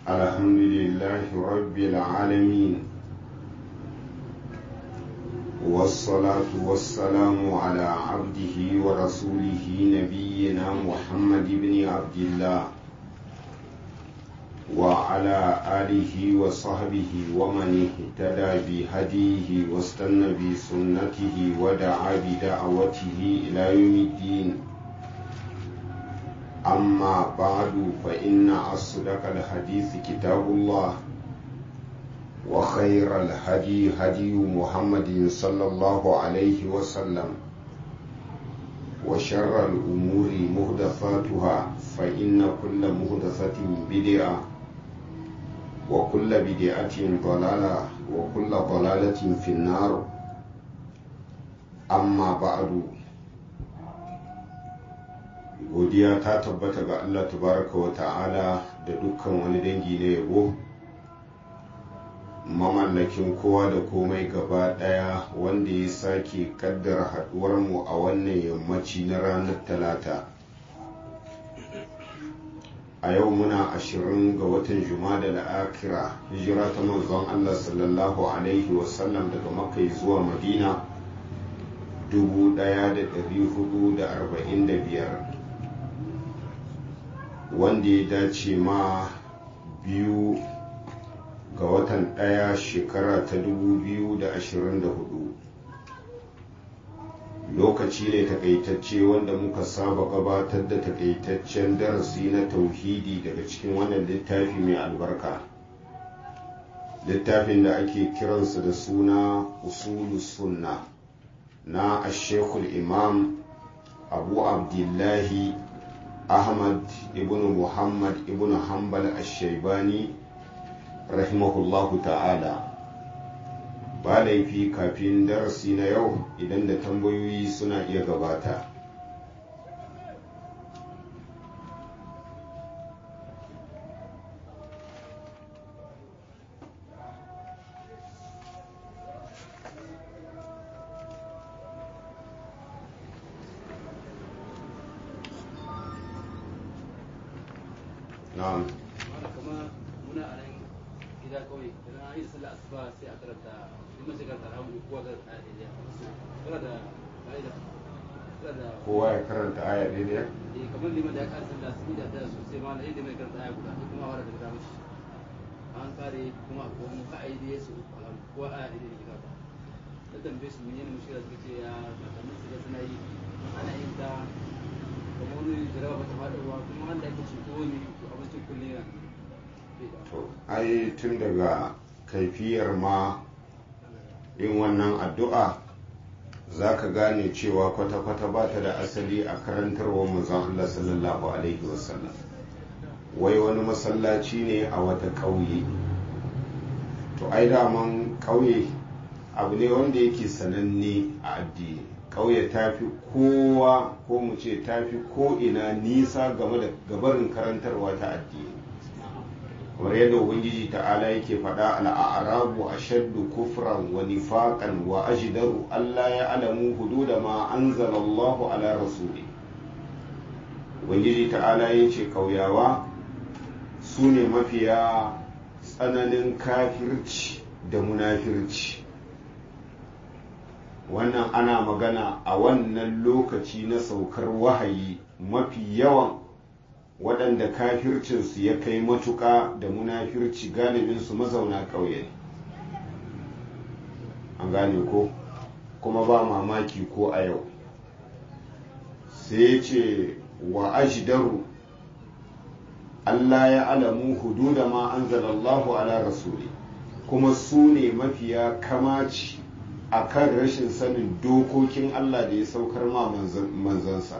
الحمد لله رب العالمين والصلاة والسلام على عبده ورسوله نبينا محمد بن عبد الله وعلى آله وصحبه ومن اهتدى بهديه واستنى بسنته ودعا بدعوته إلى يوم الدين أما بعد فإن أصدق الحديث كتاب الله وخير الهدي هدي محمد صلى الله عليه وسلم وشر الأمور مهدفاتها فإن كل مهدفة بدعة وكل بدعة ضلالة وكل ضلالة في النار أما بعد godiya ta tabbata ga Allah tabaraka wa ta'ala da dukkan wani dangi na yabo mamallakin kowa da komai gaba daya wanda ya sake kaddara haduwar mu a wannan yammaci na ranar talata a yau muna ashirin ga watan jumada da akira hijira ta manzon Allah sallallahu alaihi wasallam daga makai zuwa madina 1445 wanda ya dace ma biyu ga watan ɗaya shekara ta 2024 lokaci ne takaitacce wanda muka saba gabatar da takaitaccen darasi na tauhidi daga cikin wannan littafi mai albarka littafin da ake kiransa da suna usulu sunna na ashekul imam abu abdullahi ahmad ibn muhammad ibn hanbal ashaibani rahimahullahu ta'ala ba laifi kafin darasi na yau idan da tambayoyi suna iya gabata na'am muna a nan gida kawai idan an yi sallah asuba sai a karanta in mace karanta alhamdu kowa ga aya daidai kana da ka'ida kana da kowa ya karanta aya daidai eh kamar liman da ya kara sallah sun da ta sosai ma inda mai karanta aya guda kuma a wara daga dama shi an kare kuma a kuma ka ayi da yesu alhamdu kowa aya daidai ne karanta ta tambaye su menene mushkila suka ce ya kakannin su ga suna yi ana yin ta kamar wani jarawa bata faɗuwa kuma wanda ake ce ko ne abincin kullum yana to ai tun daga kaifiyar ma yin wannan addu'a za ka gane cewa kwata-kwata ba ta da asali a karantarwar manzon Allah sallallahu Alaihi wasallam wai wani masallaci ne a wata ƙauye to ai daman ƙauye abu ne wanda yake sananne a addini ƙauye ta fi kowa ko mu ce ta fi ko'ina nisa game da gabarin karantarwa ta addini kamar yadda ubangiji ta'ala yake faɗa al'arabu ashaddu kufran wa nifaqan wa ajdaru Allah ya alamu hududa ma anzalallahu ala rasuli ubangiji ta'ala yace kauyawa su ne mafiya tsananin kafirci da munafirci wannan ana magana a wannan lokaci na saukar wahayi mafi yawan waɗanda kafircinsu ya kai matuƙa da munafirci galibinsu mazauna ƙauye ne an gane ko kuma ba mamaki ko a yau sai ce wa ajidaru Allah ya alamu hududa ma anzalallahu ala rasuli kuma su ne mafiya kamaci a kan rashin sanin dokokin Allah da ya saukar ma manzansa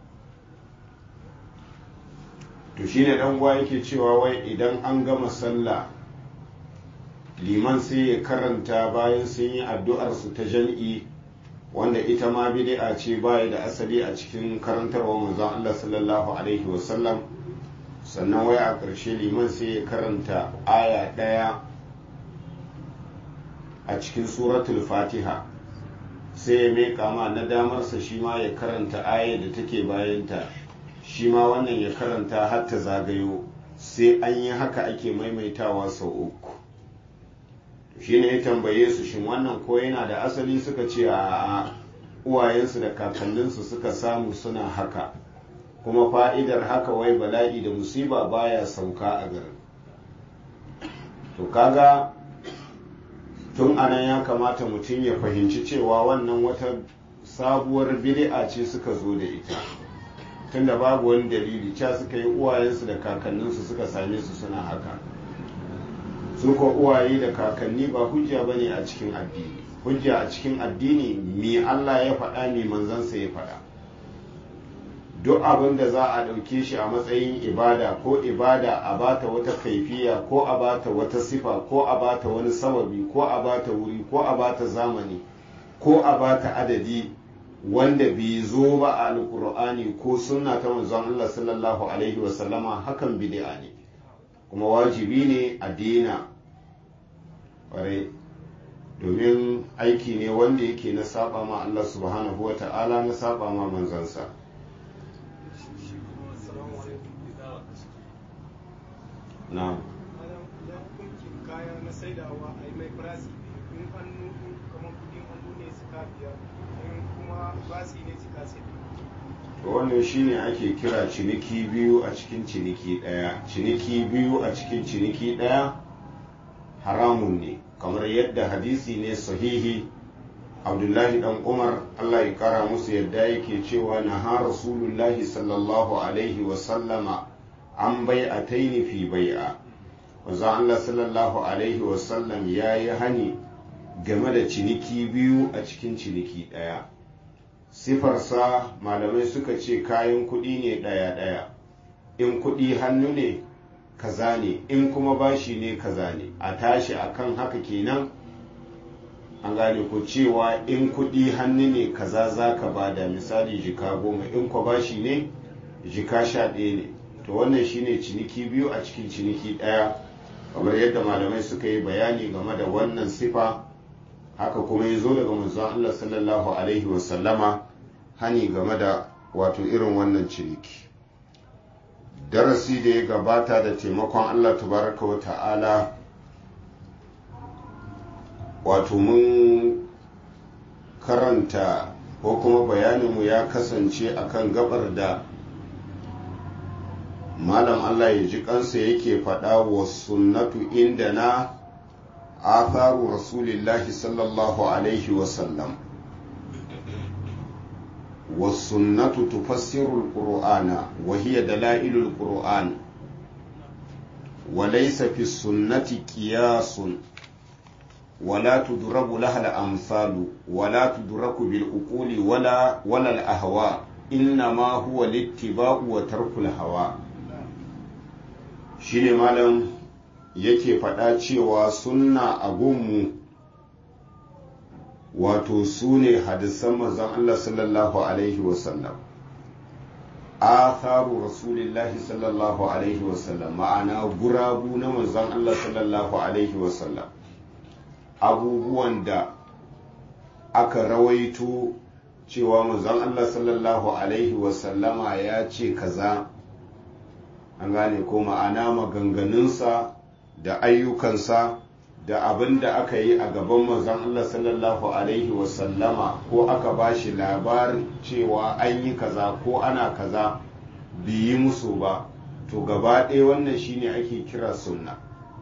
to shine dan uwa yake cewa wai idan an gama sallah liman sai ya karanta bayan sun yi addu'ar su ta jam'i wanda ita ma bid'a ce baya da asali a cikin karantarwa manzon Allah sallallahu alaihi wasallam sannan wai a ƙarshe liman sai ya karanta aya ɗaya a cikin suratul fatiha sai ya mai kama na damarsa shi ma ya karanta aya da take bayanta shi ma wannan ya karanta har ta zagayo sai an yi haka ake maimaitawa sau uku shi ne ya tambaye su shin wannan ko yana da asali suka ce a uwayensu da kakanninsu suka samu suna haka kuma fa'idar haka wai bala'i da musiba baya sauka a garin to kaga tun anan ya kamata mutum ya fahimci cewa wannan wata sabuwar bid'a ce suka zo da ita tunda babu wani dalili ca suka yi uwayensu da kakanninsu suka same su suna haka su ko uwaye da kakanni ba hujja bane a cikin addini hujja a cikin addini me Allah ya faɗa me manzansa ya faɗa duk abin da za a ɗauke shi a matsayin ibada ko ibada a bata wata kaifiya ko a bata wata sifa ko a bata wani sababi ko a bata wuri ko a bata zamani ko a bata adadi wanda bai zo ba a alkur'ani ko sunna ta manzon Allah sallallahu alaihi wasallama hakan bid'a ne kuma wajibi ne a dina ƙwarai domin aiki ne wanda yake na saba ma Allah subhanahu wa ta'ala na saba ma manzansa na kaya na saidawa a yi mai farasi in hannu kamar kudin hannu ne suka biyar in kuma basi ne suka sai to wannan shine ake kira ciniki biyu a cikin ciniki ɗaya ciniki biyu a cikin ciniki ɗaya haramun ne kamar yadda hadisi ne sahihi abdullahi dan umar allah ya kara musu yadda yake cewa na ha rasulullahi sallallahu alaihi wasallama an bai a taini fi bai'a wanzan allah sallallahu alaihi wasallam ya yi hani game da ciniki biyu a cikin ciniki ɗaya sifarsa malamai suka ce kayan kuɗi ne ɗaya-ɗaya in kuɗi hannu ne kaza ne in kuma bashi ne kaza ne a tashi akan haka kenan an gane ku cewa in kuɗi hannu ne kaza za ka bada misali jika goma in kwa bashi ne jika sha ɗaya ne to wannan shine ciniki biyu a cikin ciniki ɗaya kamar yadda malamai suka yi bayani game da wannan sifa haka kuma ya zo daga manzon Allah sallallahu alaihi wasallama hani game da wato irin wannan ciniki darasi da ya gabata da taimakon Allah tabaraka wa ta'ala wato mun karanta ko kuma bayaninmu ya kasance akan gabar da malam Allah ya ji kansa yake faɗa wa sunnatu inda na atharu rasulillahi sallallahu alaihi wasallam والسنة تفسر القرآن وهي دلائل القرآن وليس في السنة قياس ولا تضرب لها الأمثال ولا تدرك بالعقول ولا ولا الأهواء إنما هو الاتباع وترك الهوى shine malam yake faɗa cewa sunna a gunmu wato su ne hadisan manzon Allah sallallahu alaihi wasallam atharu rasulillahi sallallahu alaihi wasallam ma'ana gurabu na manzon Allah sallallahu alaihi wasallam abubuwan da aka rawaito cewa manzon Allah sallallahu alaihi wasallama ya ce kaza an gane ko ma'ana maganganunsa da ayyukansa da abin da aka yi a gaban manzon Allah sallallahu alaihi wasallama ko aka ba shi labarin cewa an yi kaza ko ana kaza yi musu ba to gaba ɗaya wannan shine ake kira sunna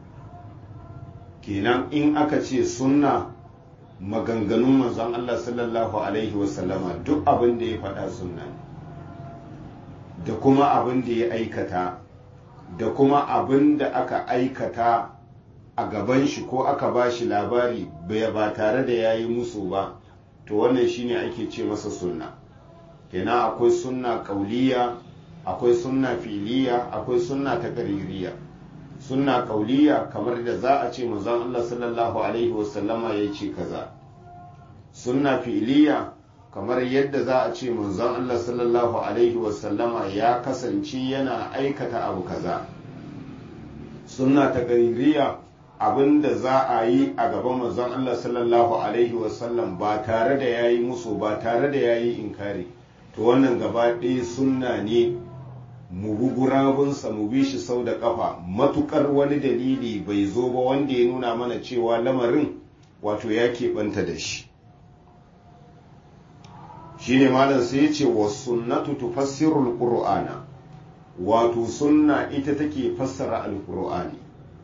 kenan in aka ce sunna maganganun manzon Allah sallallahu alaihi wasallama duk abin da ya faɗa sunna ne da kuma abin da ya aikata da kuma abin da aka aikata a gaban shi ko aka ba shi labari ba tare da ya yi musu ba to wannan shine ake ce masa sunna kenan akwai sunna kauliya akwai sunna filiya akwai sunna ta kaririya sunna kauliya kamar da za a ce manzon Allah sallallahu alaihi wasallama ya ce kaza sunna filiya kamar yadda za a ce manzon Allah sallallahu alaihi wasallama ya kasance yana aikata abu kaza sunna ta kaririya abin da za a yi a gaban manzon Allah sallallahu alaihi wasallam ba tare da ya yi musu ba tare da ya yi inkari to wannan gaba ɗaya sunna ne mu bi gurabunsa mu bi shi sau da ƙafa matukar wani dalili bai zo ba wanda ya nuna mana cewa lamarin wato ya keɓanta da shi shi ne malam sai ya ce wa sunnatu tufassirul qur'ana wato sunna ita take fassara alqur'ani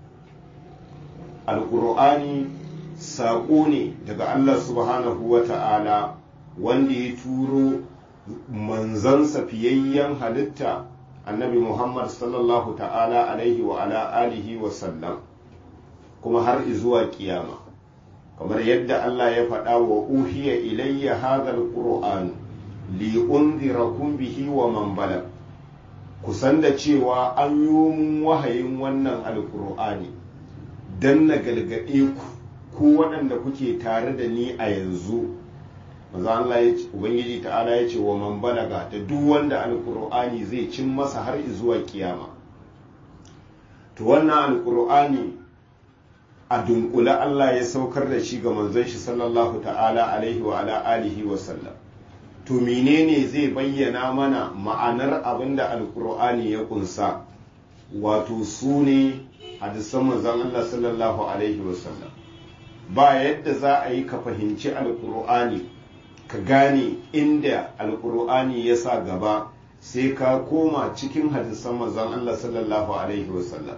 alqur'ani saƙo ne daga Allah subhanahu wa ta'ala wanda ya turo manzansa fiyayyen halitta annabi Muhammad sallallahu ta'ala alaihi wa ala alihi wa sallam kuma har zuwa kiyama kamar yadda Allah ya faɗa wa uhiya ilayya hadhal qur'an li unzirakum bihi wa man balag kusan da cewa an yi mun wahayin wannan alqur'ani dan na galgade ku ku waɗanda kuke tare da ni a yanzu maza Allah ya ce ubangiji ta'ala ya ce wa man balaga da duk wanda alqur'ani zai cin masa har zuwa kiyama to wannan alqur'ani a dunkule Allah ya saukar da shi ga manzon shi sallallahu ta'ala alaihi wa ala alihi wa sallam to menene zai bayyana mana ma'anar abinda alqur'ani ya kunsa wato su ne hadisan manzon Allah sallallahu alaihi wa sallam ba yadda za a yi ka fahimci alkur'ani ka gane inda alkur'ani ya sa gaba sai ka koma cikin hadisan manzon Allah sallallahu alaihi wasallam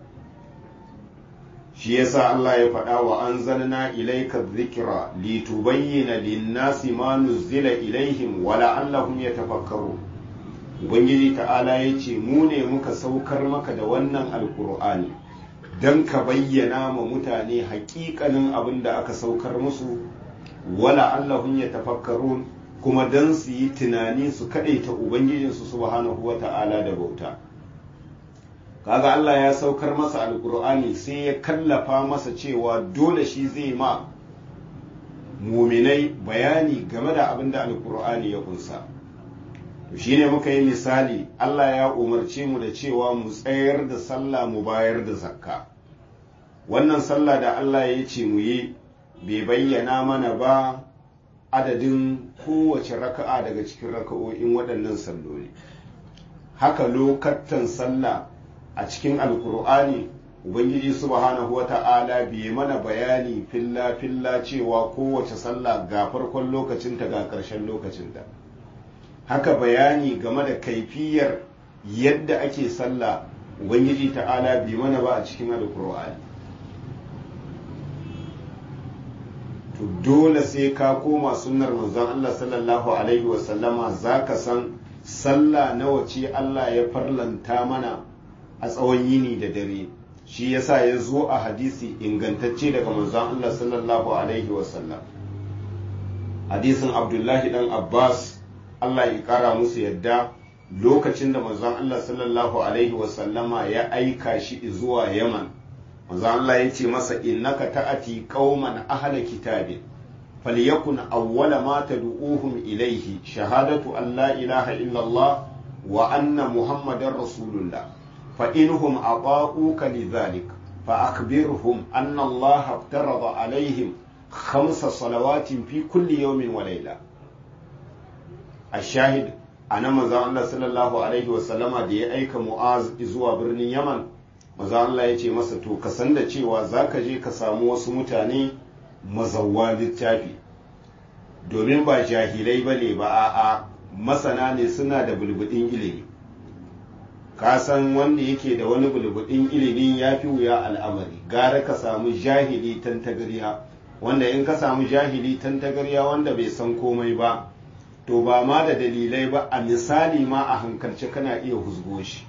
shi yasa Allah ya faɗa wa anzalna ilayka dhikra litubayyana lin-nasi ma nuzila ilaihim wa la'allahum yatafakkarun ubangiji ta'ala yace mu ne muka saukar maka da wannan alkur'ani don ka bayyana ma mutane hakikanin abin da aka saukar musu wala allahun ya tafakkarun kuma don su yi tunani su kaɗaita ubangijinsu subhanahu wa ta'ala da bauta kaga Allah ya saukar masa alkur'ani sai ya kallafa masa cewa dole shi zai ma muminai bayani game da abin da alkur'ani ya kunsa to shine muka yi misali Allah ya umarce mu da cewa mu tsayar da sallah mu bayar da zakka wannan sallah da Allah ya ce mu yi bai bayyana mana ba adadin kowace raka'a daga cikin raka'o'in waɗannan salloli haka lokatan sallah a cikin alkur'ani ubangiji subhanahu wata'ala bai mana bayani filla filla cewa kowace sallah ga farkon lokacinta ga ƙarshen lokacinta haka bayani game da kaifiyar yadda ake sallah ubangiji ta'ala bai mana ba a cikin alkur'ani to dole sai ka koma sunnar manzon Allah sallallahu alaihi wasallama za ka san sallah nawa ce Allah ya farlanta mana a tsawon yini da dare shi yasa ya zo a hadisi ingantacce daga manzon Allah sallallahu alaihi wasallam hadisin abdullahi dan abbas Allah ya kara musu yadda lokacin da manzon Allah sallallahu alaihi wasallama ya aika shi zuwa yaman manzon Allah ya ce masa innaka ta'ati qauman ahla kitabin falyakun awwala ma tad'uhum ilayhi shahadatu an la ilaha illa Allah wa anna muhammadar rasulullah fa inhum ata'uka lidhalik fa akhbirhum anna Allah aftarada alaihim khamsa salawatin fi kulli yawmin wa layla ashahid ana manzon Allah sallallahu alaihi wa sallama da ya aika Mu'az zuwa birnin Yaman maza Allah ya ce masa to ka san da cewa za ka je ka samu wasu mutane mazawwa littafi domin ba jahilai ba ne ba a'a masana ne suna da bulbudin ilimi ka san wanda yake da wani bulbudin ilimi ya fi wuya al'amari gara ka samu jahili tantagariya wanda in ka samu jahili tantagariya wanda bai san komai ba to ba ma da dalilai ba a misali ma a hankalce kana iya huzgo shi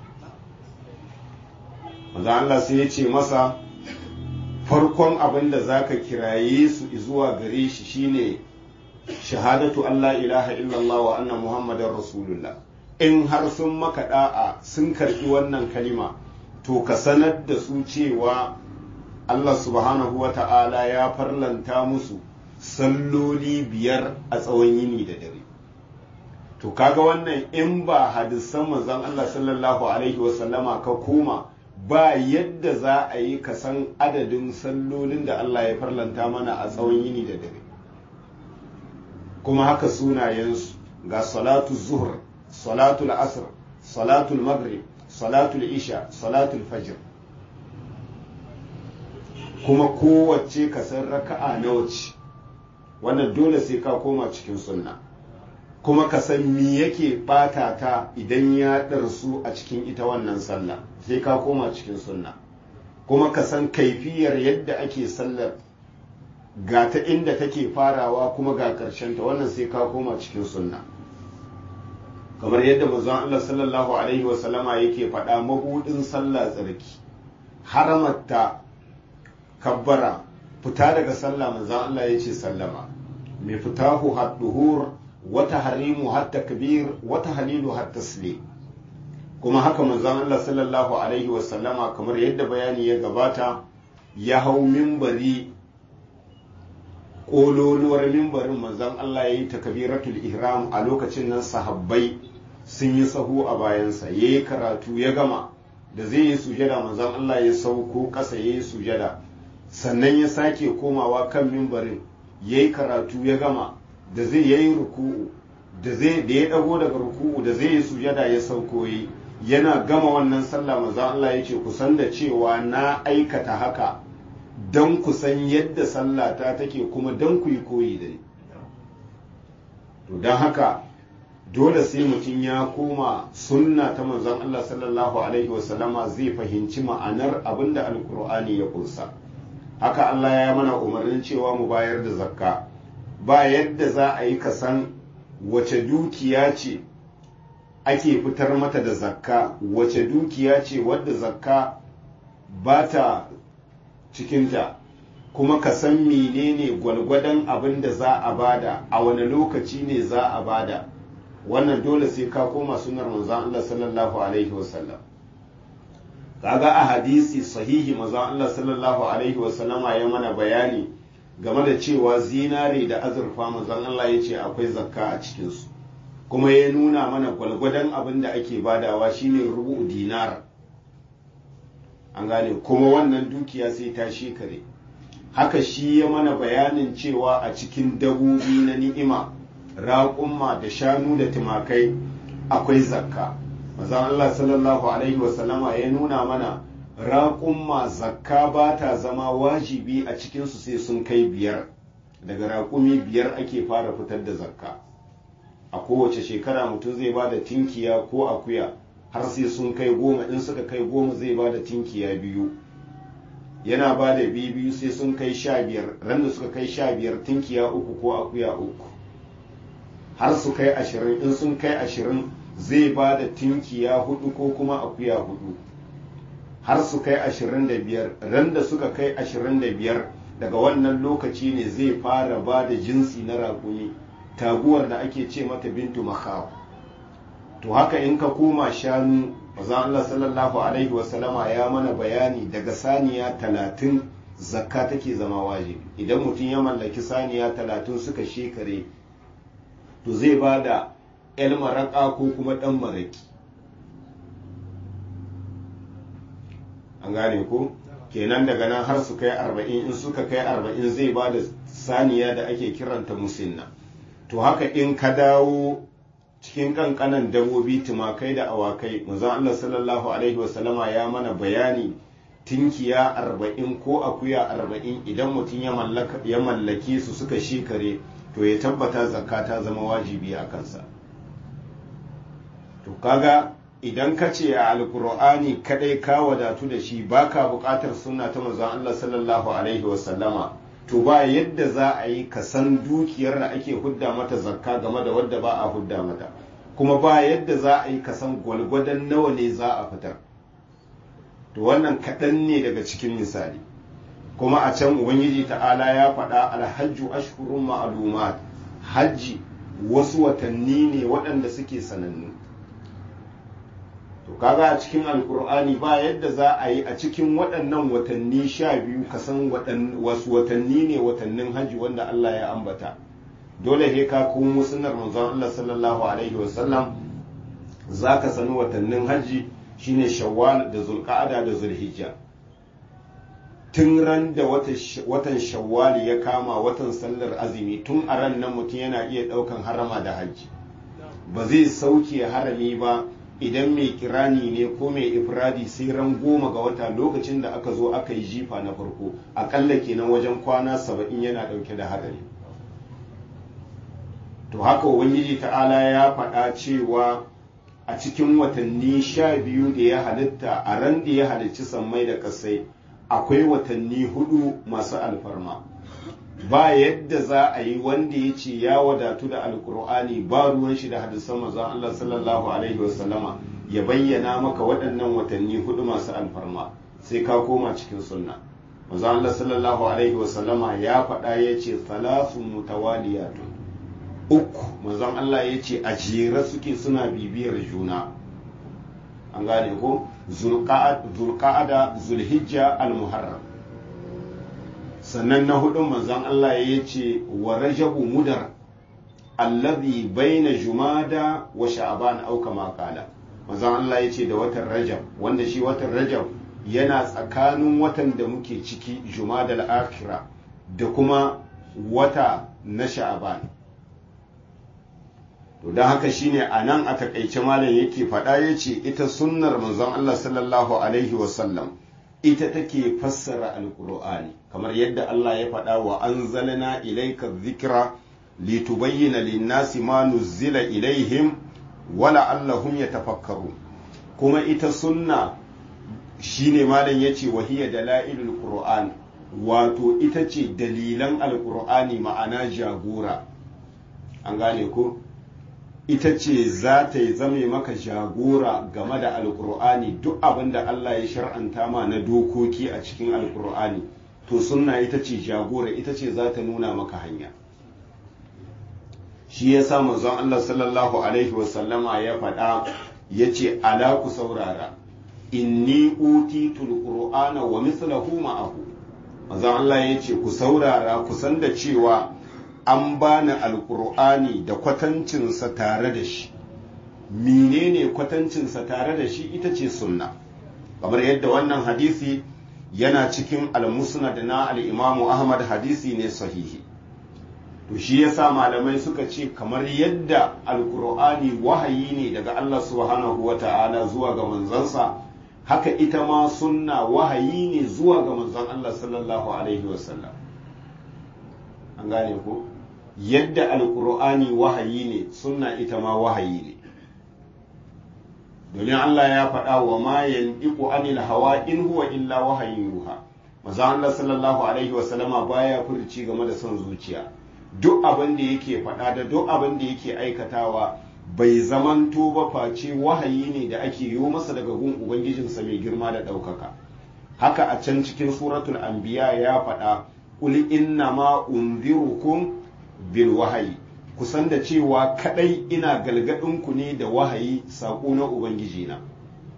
maza Allah sai ya ce masa farkon abin da za ka kiraye su zuwa gare shi shine shahadatu Allah ilaha illallah wa anna muhammadar rasulullah in har sun maka da'a sun karbi wannan kalima to ka sanar da su cewa Allah subhanahu wa ta'ala ya farlanta musu salloli biyar a tsawon yini da dare to kaga wannan in ba hadisan manzon Allah sallallahu alaihi wasallama ka koma ba yadda za a yi ka san adadin sallolin da Allah ya farlanta mana a tsawon yini da dare kuma haka sunayensu ga salatu zuhr salatu asr salatul maghrib salatul isha salatul fajr kuma kowace ka san raka'a nawa ce wannan dole sai ka koma cikin sunna kuma ka san me yake bata ta idan ya ɗarsu a cikin ita wannan sallah sai ka koma cikin sunna kuma ka san kaifiyar yadda ake sallar ga ta inda take farawa kuma ga ta wannan sai ka koma cikin sunna kamar yadda manzon Allah sallallahu alaihi wasallama yake faɗa mabudin sallah tsarki haramatta kabbara fita daga sallah manzon Allah ya ce sallama mai fitahu hadduhur wata harimu har takbir wata halilu har taslim kuma haka manzon Allah sallallahu alaihi wasallama kamar yadda bayani ya gabata ya hau mimbari ƙololuwar mimbarin manzon Allah ya yi takbiratul ihram a lokacin nan sahabbai sun yi sahu a bayansa ya yi karatu ya gama da zai yi sujada manzon Allah ya sauko ƙasa ya yi sujada sannan ya sake komawa kan mimbarin ya yi karatu ya gama da zai yayi ruku'u da zai da ya dago daga ruku'u da zai yi sujada ya sauko yi yana gama wannan sallah manzo Allah yace ku san da cewa na aikata haka dan ku san yadda sallah ta take kuma dan ku yi koyi da ni to dan haka dole sai mutum ya koma sunna ta manzon Allah sallallahu alaihi wasallama zai fahimci ma'anar abinda alkur'ani ya kunsa haka Allah ya mana umarnin cewa mu bayar da zakka ba yadda za a yi kasan wace dukiya ce ake fitar mata da zakka wace dukiya ce wadda zakka ba ta cikinta kuma ka san menene gwalgwadon abin da za a bada a wani lokaci ne za a bada wannan dole sai ka koma sunar manzon Allah sallallahu alaihi wasallam kaga a hadisi sahihi manzon Allah sallallahu alaihi wasallama ya mana bayani game da cewa zinare da azurfa manzon Allah ya ce akwai zakka a cikinsu kuma ya nuna mana gwalgwadon abin da ake badawa shine rubu dinar an gane kuma wannan dukiya sai ta shekare haka shi ya mana bayanin cewa a cikin dabobi na ni'ima raƙumma da shanu da tumakai akwai zakka manzon Allah sallallahu alaihi wasallama ya nuna mana raƙumma zakka ba ta zama wajibi a cikinsu sai sun kai biyar daga raƙumi biyar ake fara fitar da zakka a kowace shekara mutum zai ba da tinkiya ko akuya har sai sun kai goma in suka kai goma zai ba da tinkiya biyu yana ba da biyu biyu sai sun kai sha biyar ran da suka kai sha biyar tinkiya uku ko akuya uku har su kai ashirin in sun kai ashirin zai ba da tinkiya hudu ko kuma akuya hudu har su kai ashirin da biyar ran da suka kai ashirin da biyar daga wannan lokaci ne zai fara ba da jinsi na raƙumi taguwar da ake ce mata bintu makaw to haka in ka koma shanu mazan Allah sallallahu alaihi wasallama ya mana bayani daga saniya talatin zakka take zama wajibi idan mutum ya mallaki saniya talatin suka shekare to zai ba da 'yan maraƙa ko kuma ɗan maraƙi an gane ko kenan daga nan har su kai arba'in in suka kai arba'in zai ba da saniya da ake kiranta musinna to haka in ka dawo cikin kankanan dabobi tumakai da awakai manzon Allah sallallahu alaihi wasallama ya mana bayani tinkiya arba'in ko akuya arba'in idan mutum ya mallaki su suka shekare to ya tabbata zakka ta zama wajibi a kansa to kaga idan ka ce a alkur'ani kadai ka wadatu da shi baka buƙatar sunna ta manzon Allah sallallahu alaihi wasallama to ba yadda za a yi ka san dukiyar da ake hudda mata zakka game da wadda ba a hudda mata kuma ba yadda za a yi ka san gwalgwadon nawa ne za a fitar to wannan kaɗan ne daga cikin misali kuma a can ubangiji ta'ala ya faɗa alhajju ashhurun ma'lumat hajji wasu watanni ne waɗanda suke sanannu to kaga a cikin alkur'ani ba yadda za a yi a cikin waɗannan watanni sha biyu ka san wasu watanni ne watannin hajji wanda Allah ya ambata dole he ka komo sunnar manzon Allah sallallahu alaihi wasallam za ka sani watannin hajji shine shawwal da zulqa'ada da zulhijja tun ran da watan shawwal ya kama watan sallar azumi tun a ran nan mutum yana iya ɗaukan harama da hajji ba zai sauke harami ba idan mai kirani ne ko mai ifradi sai ran goma ga wata lokacin da aka zo aka yi jifa na farko akalla kenan wajen kwana saba'in yana ɗauke da hadari to haka ubangiji ta'ala ya faɗa cewa a cikin watanni sha biyu da ya halitta a ran da ya halicci sammai da ƙasai akwai watanni hudu masu alfarma ba yadda za a yi wanda ya ce ya wadatu da alkur'ani ba ruwan shi da hadisan manzon Allah sallallahu alaihi wasallama ya bayyana maka waɗannan watanni hudu masu alfarma sai ka koma cikin sunna manzon Allah sallallahu alaihi wasallama ya faɗa ya ce salasun mutawaliyatun uku manzon Allah ya ce a jere suke suna bibiyar juna an gane ko zulqa'ada zulhijja al-muharram sannan na hudun manzon Allah ya ce wa rajabu mudar allazi baina jumada wa sha'ban au kama qala manzon Allah ya ce da watan rajab wanda shi watan rajab yana tsakanin watan da muke ciki jumada al-akhirah da kuma wata na sha'ban to don haka shine a nan a takaice malam yake faɗa ya ce ita sunnar manzon Allah sallallahu alaihi wasallam ita take fassara alkur'ani kamar yadda Allah ya faɗa wa anzalna ilayka dhikra litubayyana lin-nasi ma nuzzila ilaihim wa la'allahum yatafakkaru kuma ita sunna shine malam yace wa hiya dalailul qur'an wato ita ce dalilan alkur'ani ma'ana jagora an gane ko ita ce za ta yi zame maka jagora game da alkur'ani duk abin da Allah ya shar'anta ma na dokoki a cikin alkur'ani to sunna ita ce jagora ita ce za ta nuna maka hanya shi ya sa manzon Allah sallallahu alaihi wasallama ya faɗa ya ce ala ku saurara inni utitul qur'ana wa mislahu ma'ahu manzon Allah ya ce ku saurara ku san da cewa an bani alkur'ani da kwatancinsa tare da shi menene kwatancinsa tare da shi ita ce sunna kamar yadda wannan hadisi yana cikin almusnad na al'imamu ahmad hadisi ne sahihi to shi yasa malamai suka ce kamar yadda alkur'ani wahayi ne daga allah subhanahu wa ta'ala zuwa ga manzansa haka ita ma sunna wahayi ne zuwa ga manzon allah sallallahu alaihi wasallam an gane ko yadda alkur'ani wahayi ne sunna ita ma wahayi ne domin Allah ya faɗa wa ma yandiku anil hawa in huwa illa wahayin ruha maza Allah sallallahu alaihi wa sallama baya furci game da son zuciya duk abin da yake faɗa da duk abin da yake aikatawa bai zamanto ba face wahayi ne da ake yi masa daga gun ubangijinsa mai girma da ɗaukaka haka a can cikin suratul anbiya ya faɗa qul inna ma unzirukum bil wahayi kusan da cewa kadai ina galgadinku ne da wahayi saƙo na ubangiji na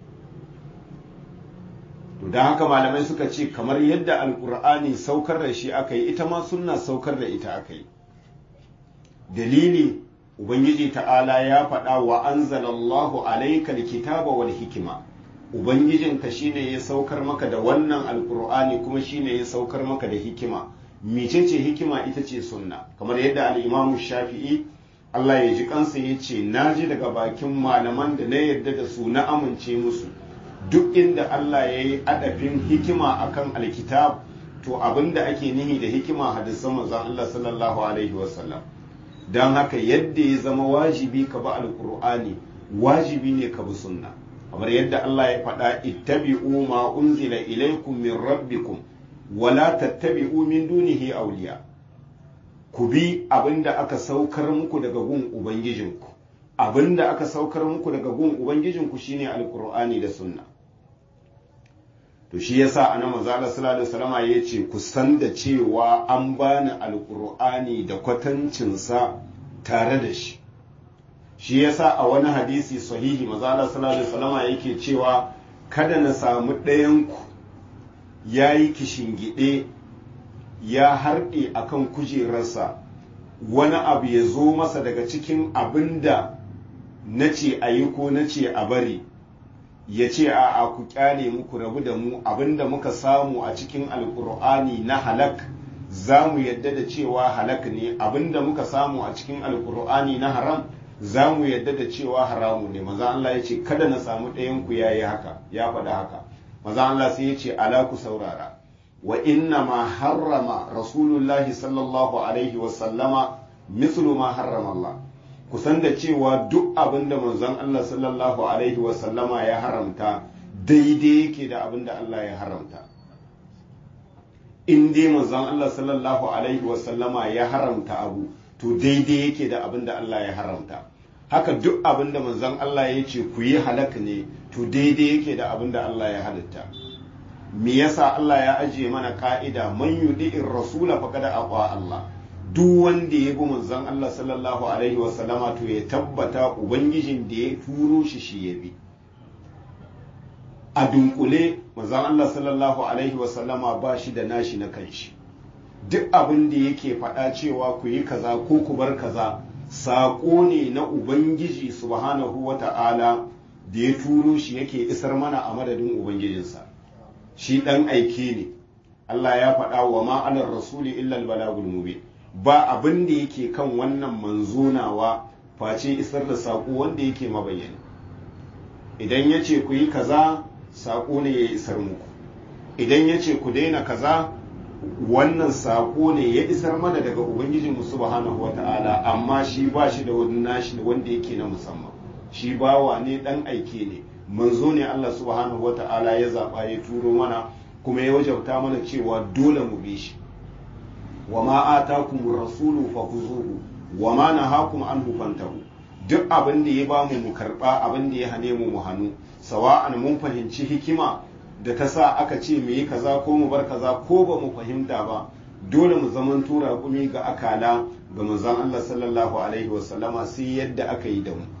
to don haka malamai suka ce kamar yadda alkur'ani saukar da shi aka yi ita ma sunna saukar da ita aka yi dalili ubangiji ta'ala ya faɗa wa anzalallahu alaika kitaba wal hikima ubangijinka shine ya saukar maka da wannan alkur'ani kuma shine ya saukar maka da hikima mecece hikima ita ce sunna kamar yadda al'imamu shafi'i Allah ya ji kansa ya ce na ji daga bakin malaman da na yarda da su na amince musu duk inda Allah ya yi adafin hikima akan alkitab to abinda ake nihi da hikima hadisan manzon Allah sallallahu alaihi wasallam don haka yadda ya zama wajibi ka bi alkur'ani wajibi ne ka bi sunna kamar yadda Allah ya faɗa ittabi'u ma unzila ilaykum min rabbikum wala tattabi'u min dunihi awliya ku bi abinda aka saukar muku daga gun ubangijinku abinda aka saukar muku daga gun ubangijinku shine alqur'ani da sunna to shi yasa annabi manzo Allah sallallahu alaihi wasallam yace ku san da cewa an bani alqur'ani da kwatancin sa tare da shi shi yasa a wani hadisi sahihi manzo Allah sallallahu alaihi wasallam yake cewa kada na samu ɗayan ku ya yi kishingiɗe ya harɗe a kan kujerarsa wani abu ya zo masa daga cikin abin da na ce a yi ko na ce a bari ya ce a a ku kyale muku rabu da mu abin da muka samu a cikin alkur'ani na halak za mu yadda da cewa halak ne abin da muka samu a cikin alkur'ani na haram za mu yadda da cewa haramu ne maza Allah ya ce kada na samu ɗayan ku yayi haka ya faɗa haka maza Allah sai ya ce ala ku saurara wa inna ma harrama rasulullahi sallallahu alaihi wa sallama mislu ma harrama Allah kusan da cewa duk abin da manzon Allah sallallahu alaihi wa sallama ya haramta daidai yake da abin da Allah ya haramta in dai manzon Allah sallallahu alaihi wa sallama ya haramta abu to daidai yake da abin da Allah ya haramta haka duk abin da manzon Allah ya ce ku yi halak ne to daidai yake da abin da Allah ya halitta me yasa Allah ya ajiye mana ka'ida man yudi'ir rasula faqad aqa Allah duk wanda ya bi manzon Allah sallallahu alaihi wa sallama to ya tabbata ubangijin da ya turo shi shi ya bi a dunkule manzon Allah sallallahu alaihi wa sallama ba shi da nashi na kanshi duk abin da yake faɗa cewa ku yi kaza ko ku bar kaza saƙo ne na ubangiji subhanahu wa ta'ala da ya turo shi yake isar mana a madadin ubangijinsa shi ɗan aike ne Allah ya faɗa wa ma'anar rasuli illal balagul mubin ba abin da yake kan wannan manzonawa face isar da saƙo wanda yake mabayyana idan ya ce ku yi kaza saƙo ne ya isar muku idan ya ce ku daina kaza wannan saƙo ne ya isar mana daga ubangijinmu subhanahu wata'ala amma shi ba shi da wani nashi wanda yake na musamman shi bawa ne ɗan aike ne manzo ne Allah subhanahu wata'ala ya zaɓa ya turo mana kuma ya wajabta mana cewa dole mu bi shi wa ma atakum rasulu fakhuzuhu wa ma nahakum anhu fantahu duk abin da ya bamu mu karba abin da ya hane mu mu hannu sawa'an mun fahimci hikima da ta sa aka ce mu yi kaza ko mu bar kaza ko ba mu fahimta ba dole mu zaman tura kumi ga akala ga manzon Allah sallallahu alaihi wa sallama sai yadda aka yi da mu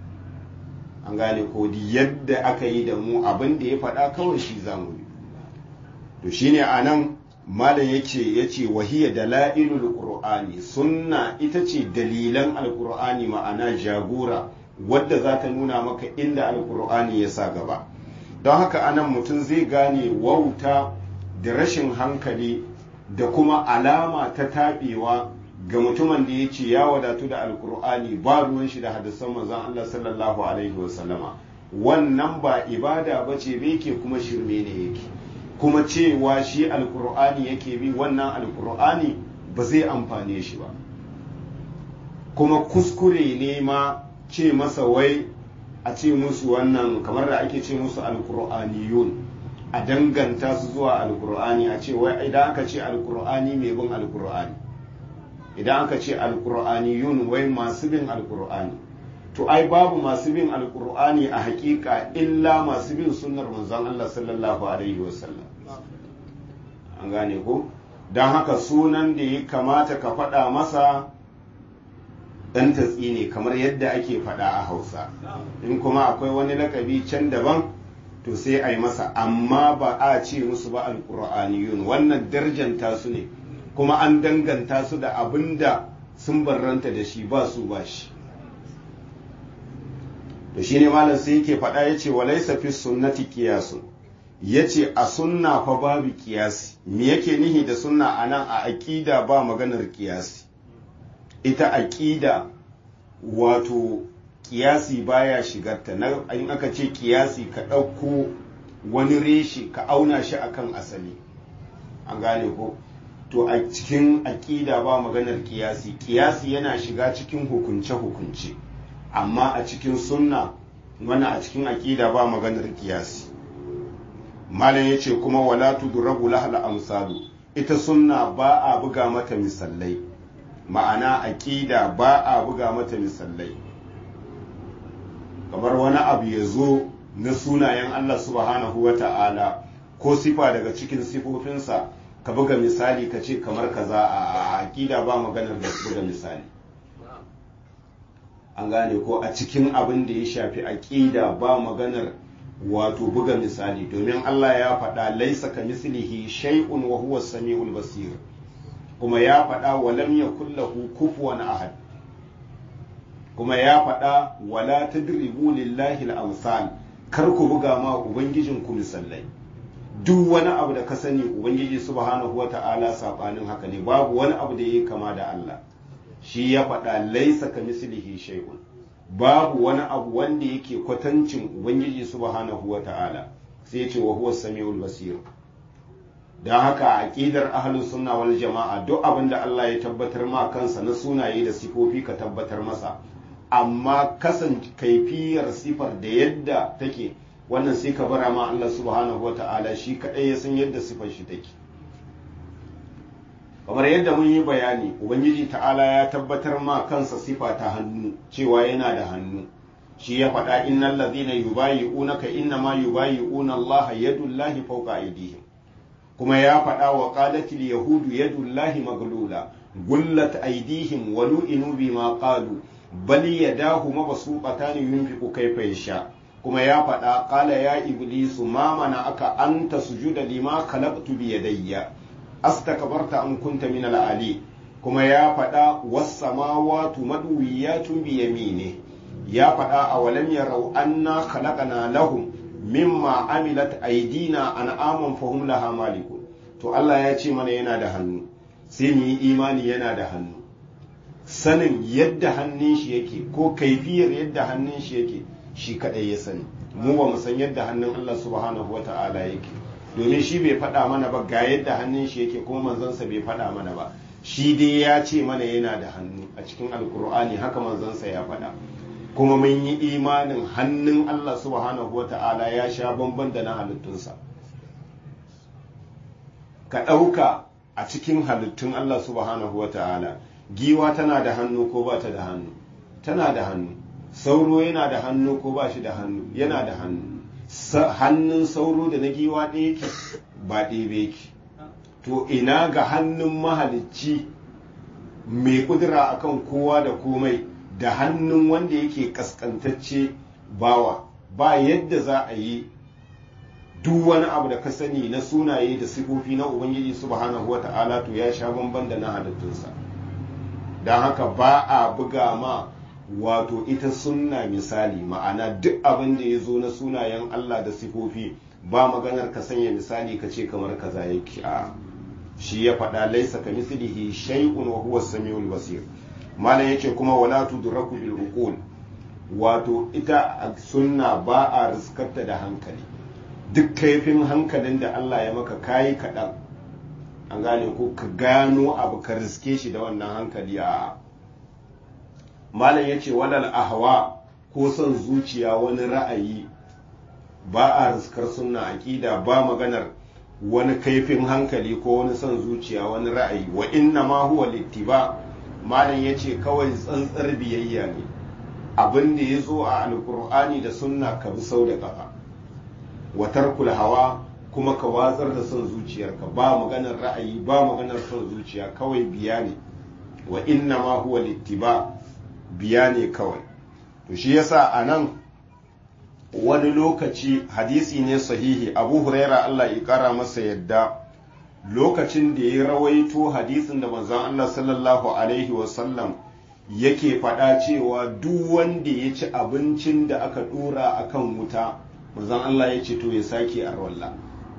an gane ko yadda aka yi da mu abin da ya faɗa kawai shi zamu bi to shine anan malam yake yace wahiya dalailul qur'ani sunna ita ce dalilan alqur'ani ma'ana jagora wadda za ta nuna maka inda alqur'ani ya sa gaba don haka anan mutum zai gane wauta da rashin hankali da kuma alama ta taɓewa ga mutumin da ya ce ya wadatu da alkur'ani ba ruwan shi da hadisan manzon Allah sallallahu alaihi wasallama wannan ba ibada ba ce ke kuma shirme ne yake kuma cewa shi alkur'ani yake bi wannan alkur'ani ba zai amfane shi ba kuma kuskure ne ma ce masa wai a ce musu wannan kamar da ake ce musu alkur'aniyun a danganta su zuwa alkur'ani a ce wai idan aka ce alkur'ani mai bin alkur'ani idan aka ce alkur'aniyun wai masu bin alkur'ani to ai babu masu bin alkur'ani a hakika illa masu bin sunnar manzon Allah sallallahu alaihi wasallam an gane ko don haka sunan da ya kamata ka faɗa masa ɗan tatsi ne kamar yadda ake faɗa a hausa in kuma akwai wani lakabi can daban to sai a yi masa amma ba a ce musu ba alkur'aniyun wannan darjanta su ne kuma an danganta su da abin da sun barranta da shi ba su ba shi to shine malam sai yake faɗa ya ce walaisa fi sunnati kiyasun ya ce a sunna fa babu kiyasi me yake nihi da sunna a nan a aƙida ba maganar kiyasi ita aƙida wato kiyasi baya shigarta na in aka ce kiyasi ka ɗauko wani reshe ka auna shi akan asali an gane ko to a cikin aƙida ba maganar kiyasi kiyasi yana shiga cikin hukunce-hukunce amma a cikin sunna wani a cikin aƙida ba maganar kiyasi malam ya ce kuma wala tudrabu lahal amsalu ita sunna ba a buga mata misalai ma'ana aƙida ba a buga mata misalai kamar wani abu ya zo na sunayen Allah subhanahu wa ta'ala ko sifa daga cikin sifofinsa ka buga misali ka ce kamar kaza a aƙida ba maganar da buga misali an gane ko a cikin abin da ya shafi aƙida ba maganar wato buga misali domin Allah ya faɗa laisa ka mislihi shay'un wa huwa samiul basir kuma ya faɗa wa lam yakul lahu kufuwan ahad kuma ya faɗa wala tadribu lillahi al-amsal kar ku buga ma ubangijin ku misallai duk wani abu da ka sani ubangiji subhanahu wata'ala sabanin haka ne babu wani abu da yake kama da Allah shi ya faɗa laisa ka mislihi shay'un babu wani abu wanda yake kwatancin ubangiji subhanahu wata'ala sai ya ce wa huwa samiul basir don haka a aƙidar ahlus sunna wal jama'a duk abin da Allah ya tabbatar ma kansa na sunaye da sifofi ka tabbatar masa amma kasan kaifiyar sifar da yadda take wannan sai ka bara ma Allah subhanahu wata'ala shi kaɗai ya san yadda sifar shi take kamar yadda mun yi bayani ubangiji ta'ala ya tabbatar ma kansa sifa ta hannu cewa yana da hannu shi ya faɗa innal ladhina yubayi'unaka innama yubayi'una Allah yadullahi fawqa aydihim kuma ya faɗa wa qalatil yahudu yadullahi maglula gullat aydihim wa lu'inu bima qalu bal yadahu mabsuqatan yunfiqu kayfa yasha kuma ya faɗa qala ya iblisu ma mana aka anta sujuda lima khalaqtu bi yadayya astakbarta am kunta min al-ali kuma ya faɗa was samawati madwiyatun bi yamini ya faɗa a walam yarau anna khalaqana lahum mimma amilat aydina an'aman fahum laha malikun to Allah ya ce mana yana da hannu sai mu yi imani yana da hannu sanin yadda hannun shi yake ko kaifiyar yadda hannun shi yake shi kadai ya sani mu ba mu san yadda hannun Allah subhanahu wata'ala yake domin shi bai faɗa mana ba ga yadda hannun shi yake kuma manzansa bai faɗa mana ba shi dai ya ce mana yana da hannu a cikin alkur'ani haka manzansa ya faɗa kuma mun yi imanin hannun Allah subhanahu wata'ala ya sha bamban da na halittunsa ka ɗauka a cikin halittun Allah subhanahu wata'ala giwa tana da hannu ko ba ta da hannu tana da hannu sauro yana da hannu ko ba shi da hannu yana da hannu hannun sauro da na giwa ɗaya yake ba ɗaya ba yake to ina ga hannun mahalicci mai kudura akan kowa da komai da hannun wanda yake kaskantacce bawa ba yadda za a yi duk wani abu da ka sani na sunaye da sifofi na ubangiji subhanahu wa ta'ala to ya sha bamban da na halittunsa don haka ba a buga ma wato ita sunna misali ma'ana duk abin da ya zo na sunayen Allah da sifofi ba maganar ka sanya misali ka ce kamar kaza yake a shi ya faɗa laisa ka mislihi shay'un wa huwa samiul basir malam yace kuma wala tudraku bil uqul wato ita sunna ba a riskarta da hankali duk kaifin hankalin da Allah ya maka kayi kaɗan an gane ko ka gano abu ka riske shi da wannan hankali a malam ya ce walal ahwa ko son zuciya wani ra'ayi ba a riskar sunna aƙida ba maganar wani kaifin hankali ko wani son zuciya wani ra'ayi wa inna ma huwa littiba malam ya ce kawai tsantsar biyayya ne abin da ya zo a alkur'ani da sunna ka bi sau da ƙafa wa tarkul hawa kuma ka watsar da son zuciyarka ba maganar ra'ayi ba maganar son zuciya kawai biya ne wa inna ma huwa littiba biya ne kawai to shi yasa a nan wani lokaci hadisi ne sahihi abu huraira Allah ya kara masa yadda lokacin da ya rawaito hadisin da manzon Allah sallallahu alaihi wasallam yake faɗa cewa duk wanda ya ci abincin da aka ɗora a kan wuta manzon Allah ya ce to ya sake arwalla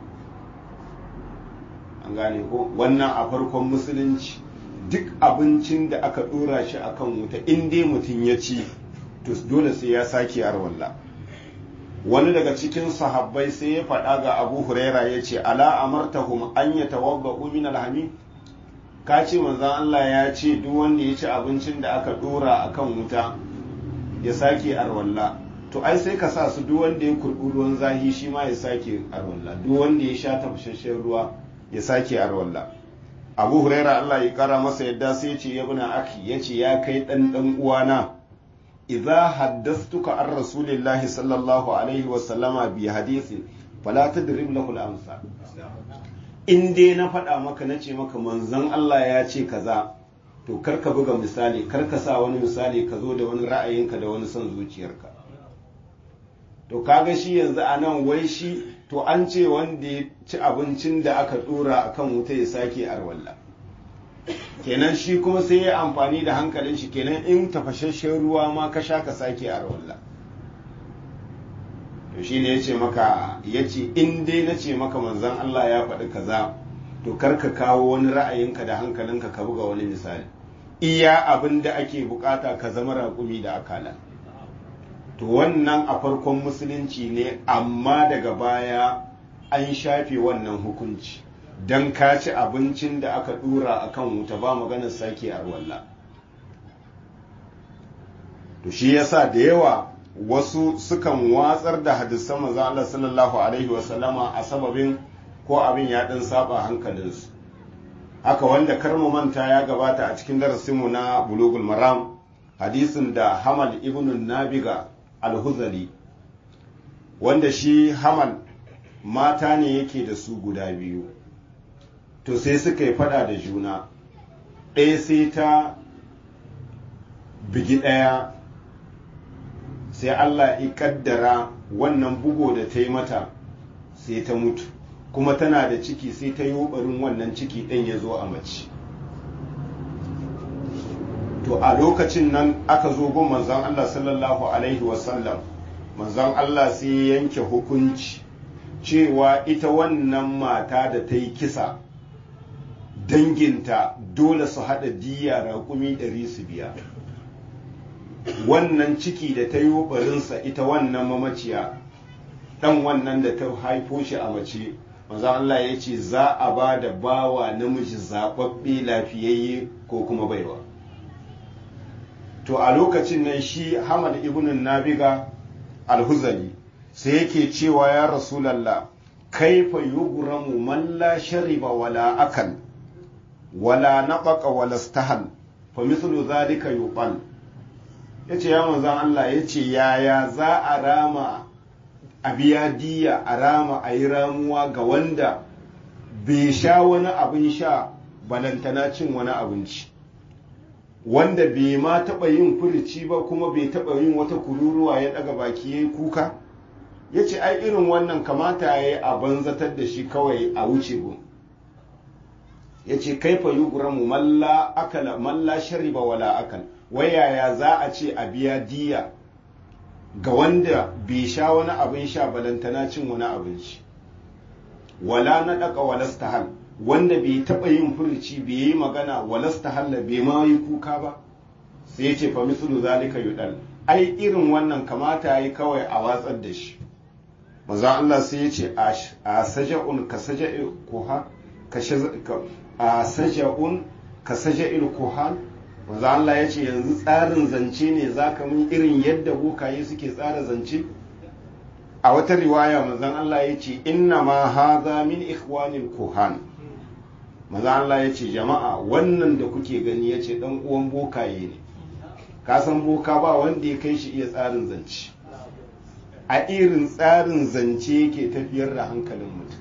an gane ko wannan a farkon musulunci duk abincin da aka ɗora shi a kan wuta in dai mutum ya ci to dole sai ya sake arwalla wani daga cikin sahabbai sai ya faɗa ga abu huraira ya ce ala amartahum an ya tawabba min alhamim ka ce manzan Allah ya ce duk wanda ya ci abincin da aka ɗora a kan wuta ya sake arwalla to ai sai ka sa su duk wanda ya kurɓi ruwan zahi shi ma ya sake arwalla duk wanda ya sha tafashashen ruwa ya sake arwalla abu huraira Allah ya kara masa yadda sai ya ce ya buna aki ya ce ya kai ɗan ɗan uwana idza haddathtuka an rasulillahi sallallahu alaihi wa sallama bi hadithin fala tadrib lahu al-amsal in dai na faɗa maka na ce maka manzon Allah ya ce kaza to kar ka buga misali kar ka sa wani misali ka zo da wani ra'ayinka da wani son zuciyarka to kaga shi yanzu a nan wai shi to an ce wanda ya ci abincin da aka dora akan wuta ya sake arwalla kenan shi kuma sai ya amfani da hankalin shi kenan in tafashashen ruwa ma ka sha ka sake arwalla to shi ne ya ce maka ya ce in dai na ce maka manzan Allah ya faɗi kaza to kar ka kawo wani ra'ayinka da hankalinka ka buga wani misali iya abin da ake bukata ka zama raƙumi da akala to wannan a farkon musulunci ne amma daga baya an shafe wannan hukunci don ka ci abincin da aka dura a kan wuta ba maganar sake arwalla to shi yasa da yawa wasu sukan watsar da hadisan manzo Allah sallallahu alaihi wasallama a sababin ko abin ya dan saba hankalinsu haka wanda karmu manta ya gabata a cikin darasinmu na bulugul maram hadisin da hamal ibn nabiga al-huzali wanda shi hamal mata ne yake da su guda biyu to sai suka yi fada da juna ɗaya sai ta bigi ɗaya sai Allah ya kaddara wannan bugo da ta yi mata sai ta mutu kuma tana da ciki sai ta yi barin wannan ciki ɗin ya zo a mace to a lokacin nan aka zo gun manzon Allah sallallahu alaihi wasallam manzon Allah sai yanke hukunci cewa ita wannan mata da ta yi kisa danginta dole su haɗa diya raƙumi ɗari su biya wannan ciki da ta yi barinsa ita wannan mamaciya ɗan wannan da ta haifo shi a mace maza Allah ya ce za a ba da bawa namiji zaɓaɓɓe lafiyayye ko kuma baiwa to a lokacin nan shi hamad ibn nabiga alhuzali sai yake cewa ya rasulallah kaifa yughramu man la shariba wala akal wala nabaqa wala stahal fa mithlu zalika yuqal yace ya manzon Allah yace yaya za a rama a biya diya a rama a yi ramuwa ga wanda bai sha wani abin sha balantana cin wani abinci wanda bai ma taɓa yin furici ba kuma bai taɓa yin wata kururuwa ya ɗaga baki ya yi kuka ya ce ai irin wannan kamata ya yi a banzatar da shi kawai a wuce gun ya ce kaifa yi guramu malla akala malla shariba wala akal wayaya za a ce a biya diya ga wanda bai sha wani abin sha balantana cin wani abinci wala na ɗaka walastahal wanda bai taɓa yin furci bai yi magana walastahalla bai ma yi kuka ba sai ya ce fa mislu zalika yudal ai irin wannan kamata yayi kawai a watsar da shi maza Allah sai ya ce a saja'un ka saja'il kuha a saja'un ka saja'il kuhan maza Allah ya ce yanzu tsarin zance ne za ka mun irin yadda bokaye suke tsara zance a wata riwaya manzon Allah ya ce inna ma haza min ikhwanil kuhan maza Allah ya ce jama'a wannan da kuke gani ya ce dan uwan bokaye ne ka san boka ba wanda ya kai shi iya tsarin zance a irin tsarin zance yake tafiyar da hankalin mutum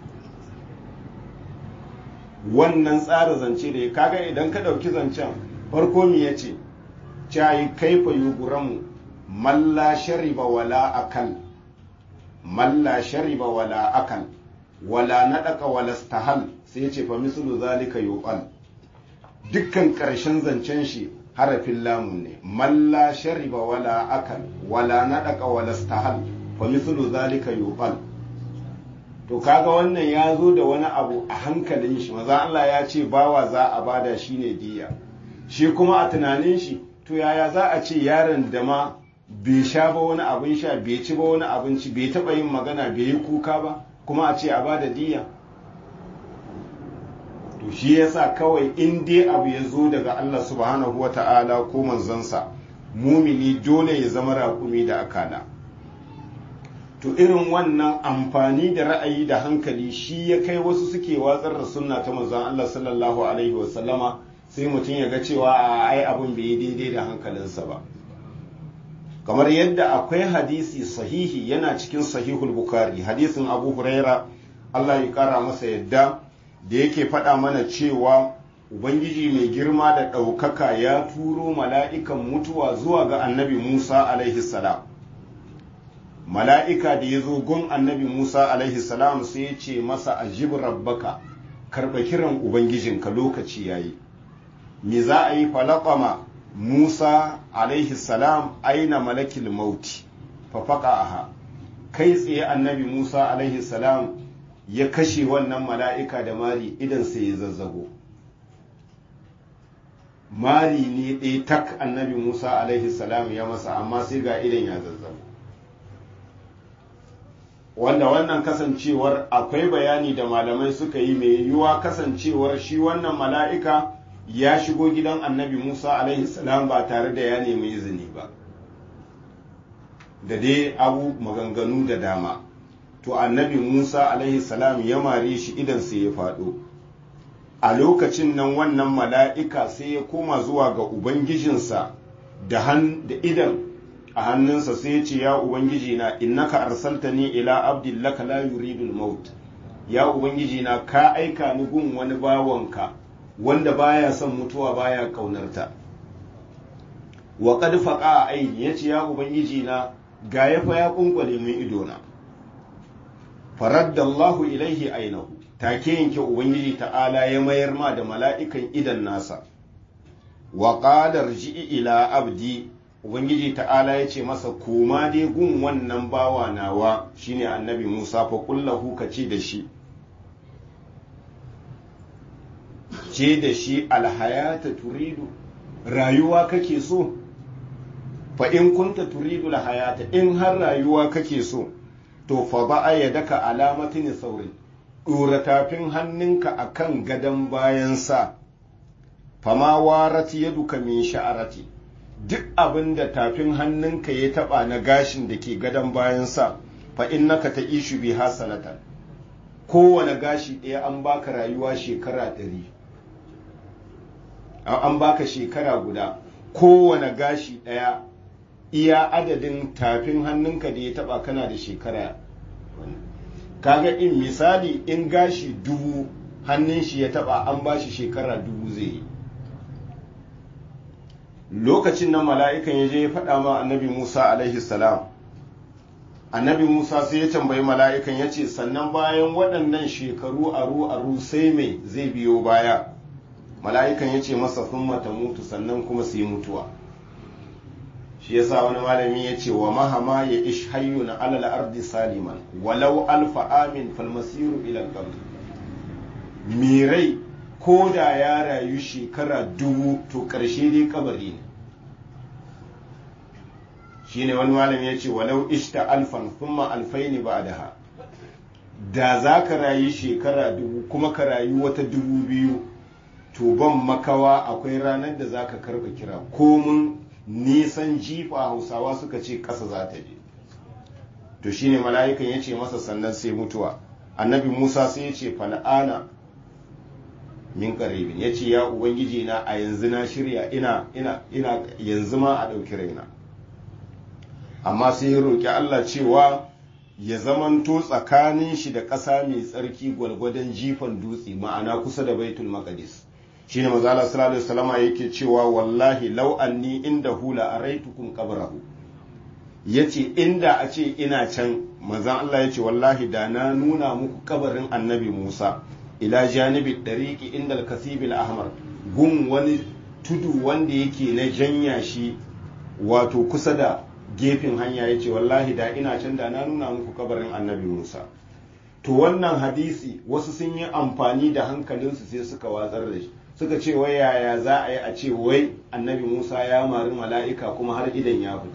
wannan tsarin zance da ya kaga idan ka ɗauki zancen farko mi ya ce cayi kaifa yuguramu malla shariba wala akal malla shariba wala akal wala naɗaka wala stahal sai ce fa mislu zalika yuqal dukkan ƙarshen zancen shi harafin lamun ne malla shariba wala akal wala naɗaka wala stahal fa mislu zalika yuqal to kaga wannan ya zo da wani abu a hankalin shi maza Allah ya ce bawa za a bada shi ne diya shi kuma a tunanin shi to yaya za a ce yaron da ma bai sha ba wani abin sha bai ci ba wani abinci bai taɓa yin magana bai yi kuka ba kuma a ce a bada diya to shi yasa kawai in dai abu ya zo daga Allah subhanahu wa ta'ala ko manzansa mumini dole ya zama raƙumi da akala to irin wannan amfani da ra'ayi da hankali shi ya kai wasu suke watsar da sunna ta manzon Allah sallallahu alaihi wa sallama sai mutum ya ga cewa a ai abin bai yi daidai da hankalinsa ba kamar yadda akwai hadisi sahihi yana cikin sahihul bukhari hadisin abu huraira Allah ya kara masa yadda da yake faɗa mana cewa ubangiji mai girma da ɗaukaka ya turo mala'ikan mutuwa zuwa ga annabi musa alaihi salam mala'ika da ya zo gun annabi Musa alaihi salam sai ya ce masa ajib rabbaka karɓa kiran Ubangijinka lokaci ya yi. Me za a yi falaƙama Musa alaihi salam aina malakil mauti, fafaka aha, kai tsaye annabi Musa alaihi salam ya kashe wannan mala'ika da mari idan sai ya zazzago. Mari ne ɗaya tak annabi Musa alaihi salam ya masa amma sai ga idan ya zazzago. wanda wannan kasancewar akwai bayani da malamai suka yi mai yiwuwa kasancewar shi wannan mala'ika ya shigo gidan annabi Musa alaihi salam ba tare da ya nemi izini ba da dai abu maganganu da dama to annabi Musa alaihi salam ya mare shi idan sai ya faɗo a lokacin nan wannan mala'ika sai ya koma zuwa ga ubangijinsa da idan a hannunsa sai ya ce ya ubangiji na innaka arsaltani ila abdin laka la yuridul maut ya ubangiji na ka aika ni gun wani bawanka wanda baya son mutuwa baya kaunarta wa qad faqa aini yace ya ubangiji na ga ya fa ya kunkwale min ido na faraddallahu ilaihi ainahu take yanke ubangiji ta'ala ya mayar ma da mala'ikan idan nasa wa qala rji'i ila abdi ubangiji ta'ala ya ce masa koma dai gun wannan bawa nawa shine annabi musa fa kullahu ka ce da shi ce da shi alhayata turidu rayuwa kake so fa in kunta turidu alhayata in har rayuwa kake so to fa ba'a ya daka alamatin saurin ɗora tafin hannunka akan gadon bayan sa fama warati yaduka min sha'arati duk abin da tafin hannunka ya taba na gashin da ke gadon bayan sa fa innaka ta ishu bi hasanatan kowane gashi ɗaya an baka rayuwa shekara ɗari an baka shekara guda kowane gashi ɗaya iya adadin tafin hannunka da ya taba kana da shekara kaga in misali in gashi dubu hannun shi ya taba an ba shi shekara dubu zai yi lokacin nan mala'ikan ya je ya faɗa ma annabi musa alaihi salam annabi musa sai ya tambayi mala'ikan ya ce sannan bayan waɗannan shekaru aru aru sai mai zai biyo baya mala'ikan ya ce masa sun mata mutu sannan kuma su yi mutuwa shi yasa wani malami ya ce wa mahama ya ish hayyun alal ardi saliman walau alfa amin falmasiru ilal qabr mirai ko da ya rayu shekara dubu to ƙarshe dai kabari ne shine wani malami ya ce walau ishta alfan thumma alfaini ba'daha da za ka rayu shekara dubu kuma ka rayu wata dubu biyu to ban makawa akwai ranar da za ka karba kira komun nisan jifa hausawa suka ce ƙasa za ta je to shine mala'ikan ya ce masa sannan sai mutuwa annabi musa sai ya ce fal'ana min karibin ya ce ya ubangiji na a yanzu na shirya ina ina ina yanzu ma a ɗauki raina amma sai ya roƙi allah cewa ya zamanto tsakanin shi da ƙasa mai tsarki gwalgwadon jifan dutse ma'ana kusa da baitul maqdis shine manzo Allah sallallahu alaihi wasallama yake cewa wallahi law anni inda hula araitukum qabrahu yace inda a ce ina can manzon Allah yace wallahi da na nuna muku kabarin annabi Musa ila janibi dariqi inda al-kasib al-ahmar gun wani tudu wanda yake na janya shi wato kusa da gefen hanya yace wallahi da ina can da na nuna muku kabarin annabi Musa to wannan hadisi wasu sun yi amfani da hankalinsu sai suka watsar da shi suka ce wai yaya za a yi a ce wai annabi musa ya mari mala'ika kuma har idan ya fita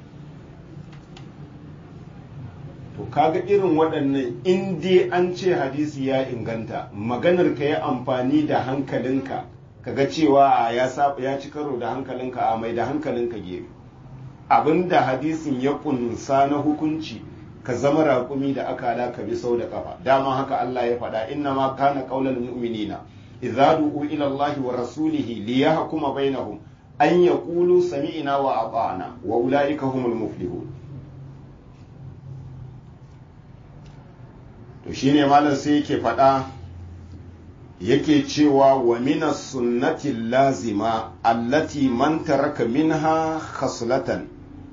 to kaga irin waɗannan in dai an ce hadisi ya inganta maganar ka yi amfani da hankalinka kaga cewa ya ya ci karo da hankalinka a mai da hankalinka gefe abinda hadisin ya kunsa na hukunci ka zama raƙumi da aka ka bi sau da kafa dama haka Allah ya faɗa inna ma kana qaulal mu'minina idza du'u ila Allah wa rasulihi liyahkuma bainahum an yaqulu sami'na wa ata'na wa ulaika humul muflihun to shine malam sai yake faɗa yake cewa wa minas sunnati lazima allati man taraka minha khaslatan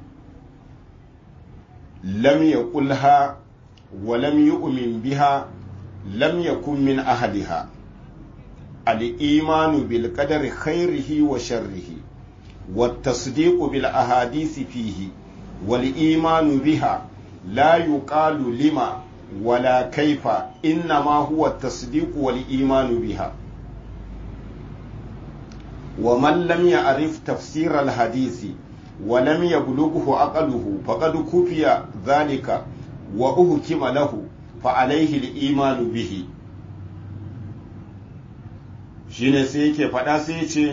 lam yaqulha wa lam yu'min biha lam yakun min ahadiha الإيمان بالقدر خيره وشره والتصديق بالأحاديث فيه والإيمان بها لا يقال لما ولا كيف إنما هو التصديق والإيمان بها ومن لم يعرف تفسير الحديث ولم يبلغه عقله فقد كفي ذلك wa uhkima lahu fa alaihi al-imanu bihi shine sai yake faɗa sai ya ce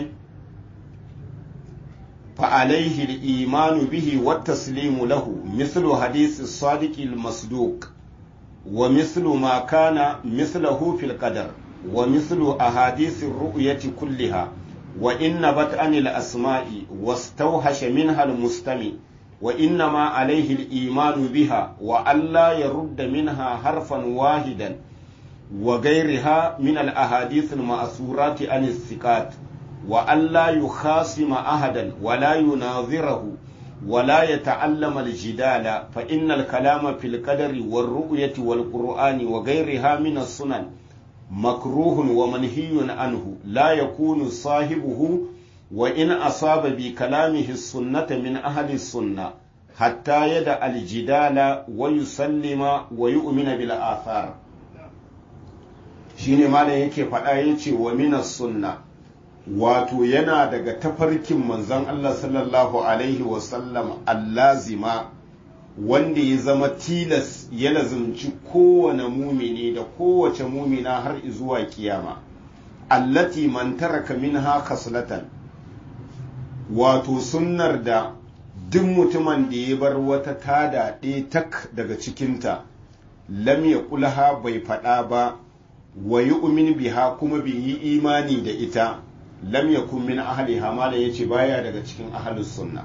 fa alaihi al-imanu bihi wa taslimu lahu mislu hadith as-sadiq al-masduq wa mislu ma kana mislahu fil qadar wa mislu ahadith ar-ru'yati kulliha wa inna bat anil asma'i wastawhasha minha al-mustami وإنما عليه الإيمان بها وألا يرد منها حرفا واحدا وغيرها من الأحاديث المأثورات عن الثقات وألا يخاصم أحدا ولا يناظره ولا يتعلم الجدال فإن الكلام في القدر والرؤية والقرآن وغيرها من السنن مكروه ومنهي عنه لا يكون صاحبه وإن أصاب بكلامه السنة من أهل السنة حتى يدع الجدال ويسلم ويؤمن بالآثار shine malam yake faɗa ya ce wa minas sunna wato yana daga tafarkin manzon Allah sallallahu alaihi wasallam allazima wanda ya zama tilas ya lazumci kowane mumini da kowace mumina har zuwa kiyama allati man taraka minha khaslatan wato sunnar da duk mutumin da ya bar wata tada ɗaya tak daga cikinta lam ya kulha bai faɗa ba wa yi umin biha kuma bai yi imani da ita lam ya kun min ahali hamala ya ce baya daga cikin ahalus sunna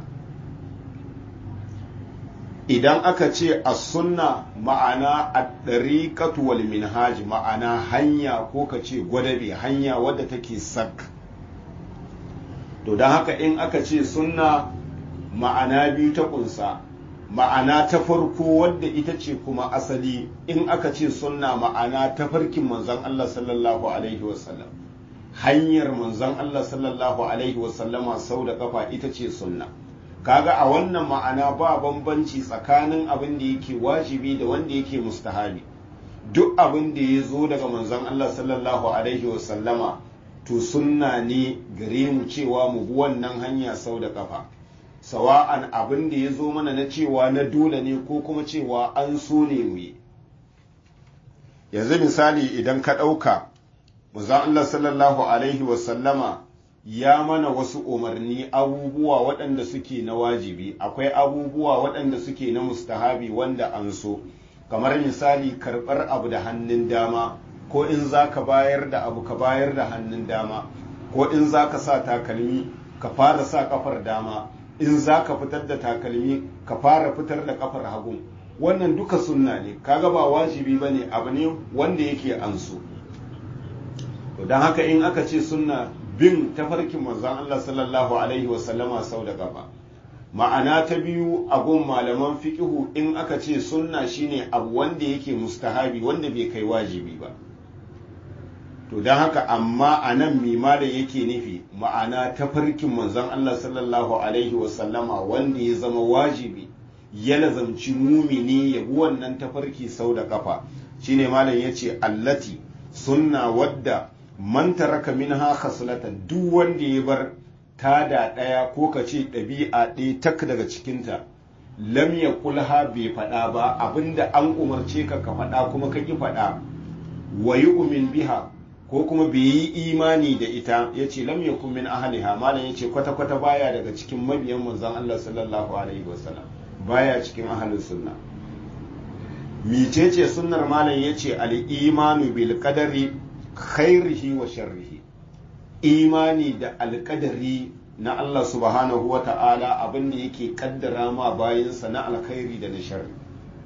idan aka ce a sunna ma'ana a ɗariƙatu wal minhaj ma'ana hanya ko ka ce gwadabe hanya wadda take sak to don haka in aka ce sunna ma'ana biyu ta kunsa ma'ana ta farko wadda ita ce kuma asali in aka ce sunna ma'ana ta farkin manzon Allah sallallahu alaihi wasallam hanyar manzon Allah sallallahu alaihi wasallama sau da kafa ita ce sunna kaga a wannan ma'ana ba bambanci tsakanin abin da yake wajibi da wanda yake mustahabi duk abin da ya zo daga manzon Allah sallallahu alaihi wasallama to sunna ne gare mu cewa mu bi wannan hanya sau da kafa sawa'an abin da ya zo mana na cewa na dole ne ko kuma cewa an so ne mu yi yanzu misali idan ka ɗauka manzon Allah sallallahu alaihi wasallama ya mana wasu umarni abubuwa waɗanda suke na wajibi akwai abubuwa waɗanda suke na mustahabi wanda an so kamar misali karɓar abu da hannun dama ko in za ka bayar da abu ka bayar da hannun dama ko in za ka sa takalmi ka fara sa kafar dama in za ka fitar da takalmi ka fara fitar da kafar hagu wannan duka sunna ne kaga ba wajibi ba ne abu ne wanda yake an so to don haka in aka ce sunna bin tafarkin manzon Allah sallallahu alaihi wasallama sau da gaba ma'ana ta biyu a gun malaman fiqihu in aka ce sunna shine abu wanda yake mustahabi wanda bai kai wajibi ba to don haka amma a nan mima da yake nufi ma'ana tafarkin manzon Allah sallallahu alaihi wasallama wanda ya zama wajibi ya lazamci mumini ya bi wannan tafarki sau da kafa shine malam yace allati sunna wadda man taraka minha khaslatan duk wanda ya bar tada ɗaya ko ka ce ɗabi'a ɗaya tak daga cikinta lam ya kulha bai faɗa ba abinda an umarce ka ka faɗa kuma ka ƙi faɗa wa umin biha ko kuma bai yi imani da ita ya ce lam yakun min ahliha malam ya ce kwata-kwata baya daga cikin mabiyan manzon Allah sallallahu alaihi wasallam baya cikin ahlus sunna micece sunnar malam ya ce al-imanu bil qadari khairihi wa sharrihi imani da alkadari na Allah subhanahu wa ta'ala abinda yake kaddara ma bayansa na alkhairi da na sharri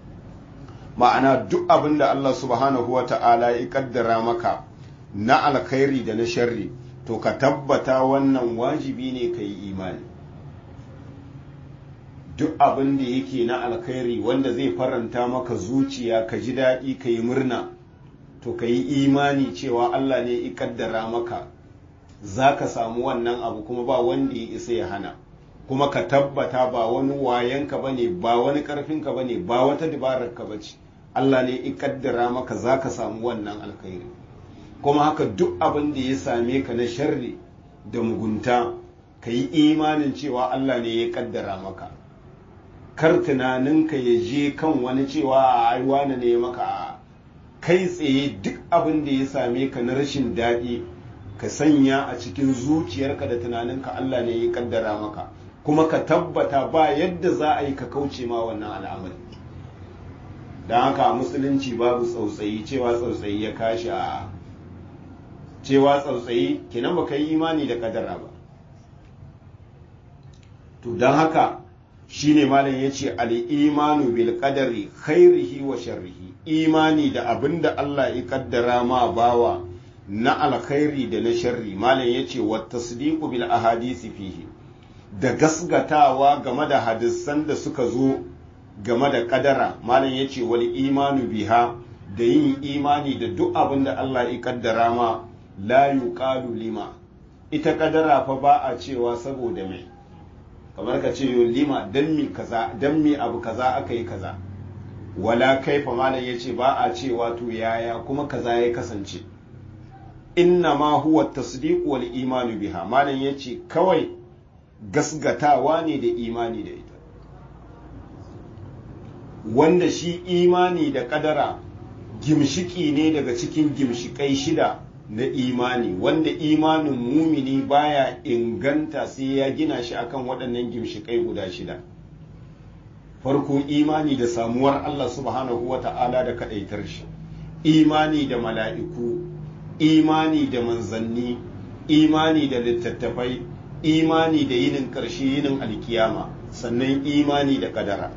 ma'ana duk abinda Allah subhanahu wa ta'ala ya kaddara maka na alkhairi da na sharri to ka tabbata wannan wajibi ne ka yi imani duk abin da yake na alkhairi wanda zai faranta maka zuciya ka ji daɗi ka yi murna to ka yi imani cewa Allah ne ya kaddara maka za ka samu wannan abu kuma ba wanda ya isa ya hana kuma ka tabbata ba wani wayanka ba ne ba wani ƙarfinka ba ne ba wata dabararka ba ce Allah ne ya kaddara maka za ka samu wannan alkhairi kuma haka duk abin da ya same ka na sharri da mugunta ka yi imanin cewa Allah ne ya kaddara maka kar tunaninka ya je kan wani cewa a wane ne maka kai tsaye duk abin da ya same ka na rashin daɗi ka sanya a cikin zuciyarka da tunaninka Allah ne ya kaddara maka kuma ka tabbata ba yadda za a yi ka kauce ma wannan al'amari don haka musulunci babu tsautsayi cewa tsautsayi ya kashi a cewa tsautsayi kinan ba ka yi imani da kadara ba to don haka shine malam ya ce al'imanu bil qadari khairihi wa sharrihi imani da abin da Allah ya kaddara ma bawa na alkhairi da na sharri malam ya ce wa tasdiqu bil ahadisi fihi da gasgatawa game da hadisan da suka zo game da kadara malam ya ce wal imanu biha da yin imani da duk abin da Allah ya kaddara ma la yuqalu lima ita kadara fa ba a cewa saboda mai kamar ka ce yo lima dan mi kaza dan mi abu kaza aka yi kaza wala kaifa malam ya ce ba a cewa to yaya kuma kaza ya kasance inna ma huwa tasdiq wal imanu biha malam ya ce kawai gasgatawa ne da imani da ita wanda shi imani da kadara gimshiki ne daga cikin gimshikai shida na imani wanda imanin mumini baya inganta sai ya gina shi akan waɗannan gimshikai guda shida farko imani da samuwar Allah subhanahu wa ta'ala da kaɗaitar shi imani da mala'iku imani da manzanni imani da littattafai imani da yinin ƙarshe yinin alkiyama sannan imani da kadara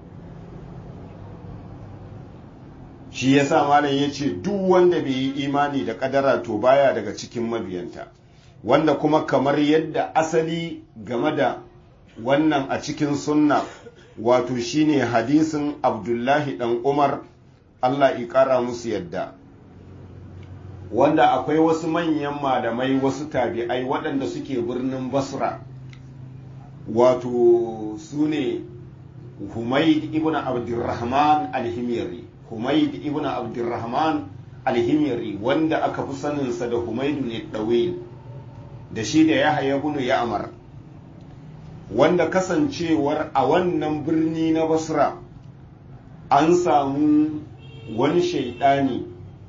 shi yasa malam ya ce duk wanda bai yi imani da kadara to baya daga cikin mabiyanta wanda kuma kamar yadda asali game da wannan a cikin sunna wato shine hadisin abdullahi dan umar allah ƙara musu yadda wanda akwai wasu manyan malamai wasu tabi'ai waɗanda suke birnin basra wato su ne humaid ibn abdurrahman alhimiri humaid ibn abdurrahman alhimiri wanda aka fi saninsa da humaidu ne ɗawil da shi da ya haya bunu ya amar wanda kasancewar a wannan birni na basra an samu wani shaidani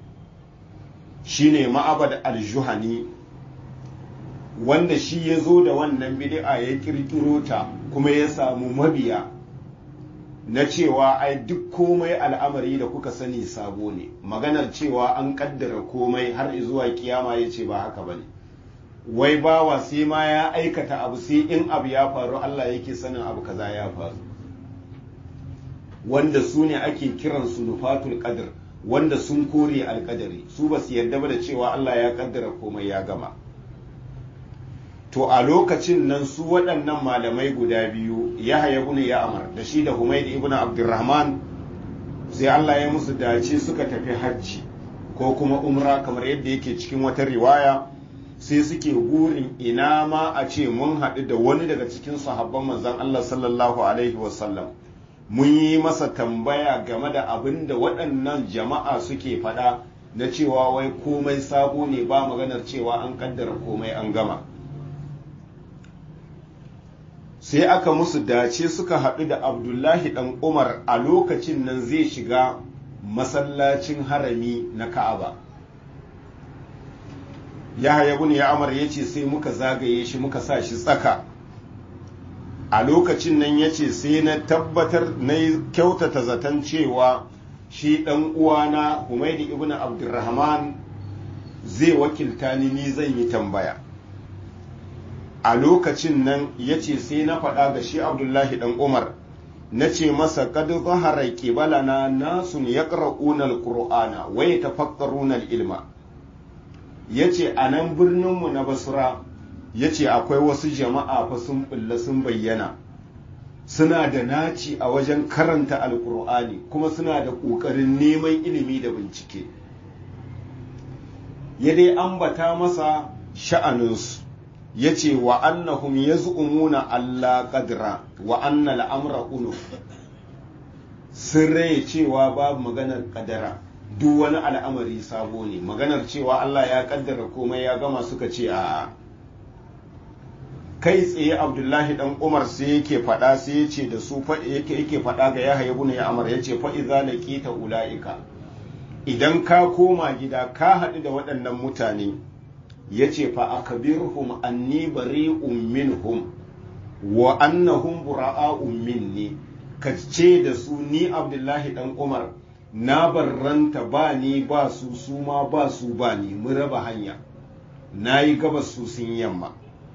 shine ma'abad aljuhani wanda shi ya zo da wannan bid'a ya kirkiro ta kuma ya samu mabiya na cewa ai duk komai al'amari da kuka sani sabo ne maganar cewa an kaddara komai har zuwa kiyama ya ce ba haka bane wai bawa sai ma ya aikata abu sai in abu ya faru Allah yake sanin abu kaza ya faru wanda su ne ake kiransu nufatul qadr wanda sun kore alkadari su ba su yarda ba da cewa Allah ya kaddara komai ya gama to a lokacin nan su waɗannan malamai guda biyu ya haya ibn ya'mar da shi da humayd ibn abdurrahman sai Allah ya musu dace suka tafi hajji ko kuma umra kamar yadda yake cikin wata riwaya sai suke burin ina ma a ce mun haɗu da wani daga cikin sahabban manzon Allah sallallahu alaihi wasallam mun yi masa tambaya game da abin da waɗannan jama'a suke faɗa na cewa wai komai sabo ne ba maganar cewa an kaddara komai an gama sai aka musu dace suka haɗu da abdullahi ɗan umar a lokacin nan zai shiga masallacin harami na ka'aba yahaya bin ya amar ya ce sai muka zagaye shi muka sa shi tsaka a lokacin nan ya ce sai na tabbatar na kyautata zaton cewa shi ɗan uwana humaidi ibn abdurrahman zai wakilta ni ni zan yi tambaya a lokacin nan ya ce sai na faɗa ga shi abdullahi ɗan umar na ce masa kad zahara kibalana nasun yaqra'una alqur'ana wa yatafakkaruna ilma yace a nan birninmu na basra ya ce akwai wasu jama'a fa sun bulla sun bayyana suna da naci a wajen karanta alkur'ani kuma suna da ƙoƙarin neman ilimi da bincike ya dai ambata masa sha'aninsu ya ce wa annahum ya zu'umuna Allah ƙadira wa anna al'amra unu sun rai cewa babu maganar ƙadara duk wani al'amari sabo ne maganar cewa Allah ya ƙaddara komai ya gama suka ce a'a kai tsaye abdullahi dan umar sai yake faɗa sai ya ce da su yake yake faɗa ga yahaya ibn ya'mar ya ce fa idza laqita ulaika idan ka koma gida ka haɗu da waɗannan mutane ya ce fa akbirhum anni bari'un minhum wa annahum bura'a'un minni ka ce da su ni abdullahi dan umar na barranta ba ni ba su su ma ba su ba ni mun raba hanya na yi gabas su sun yamma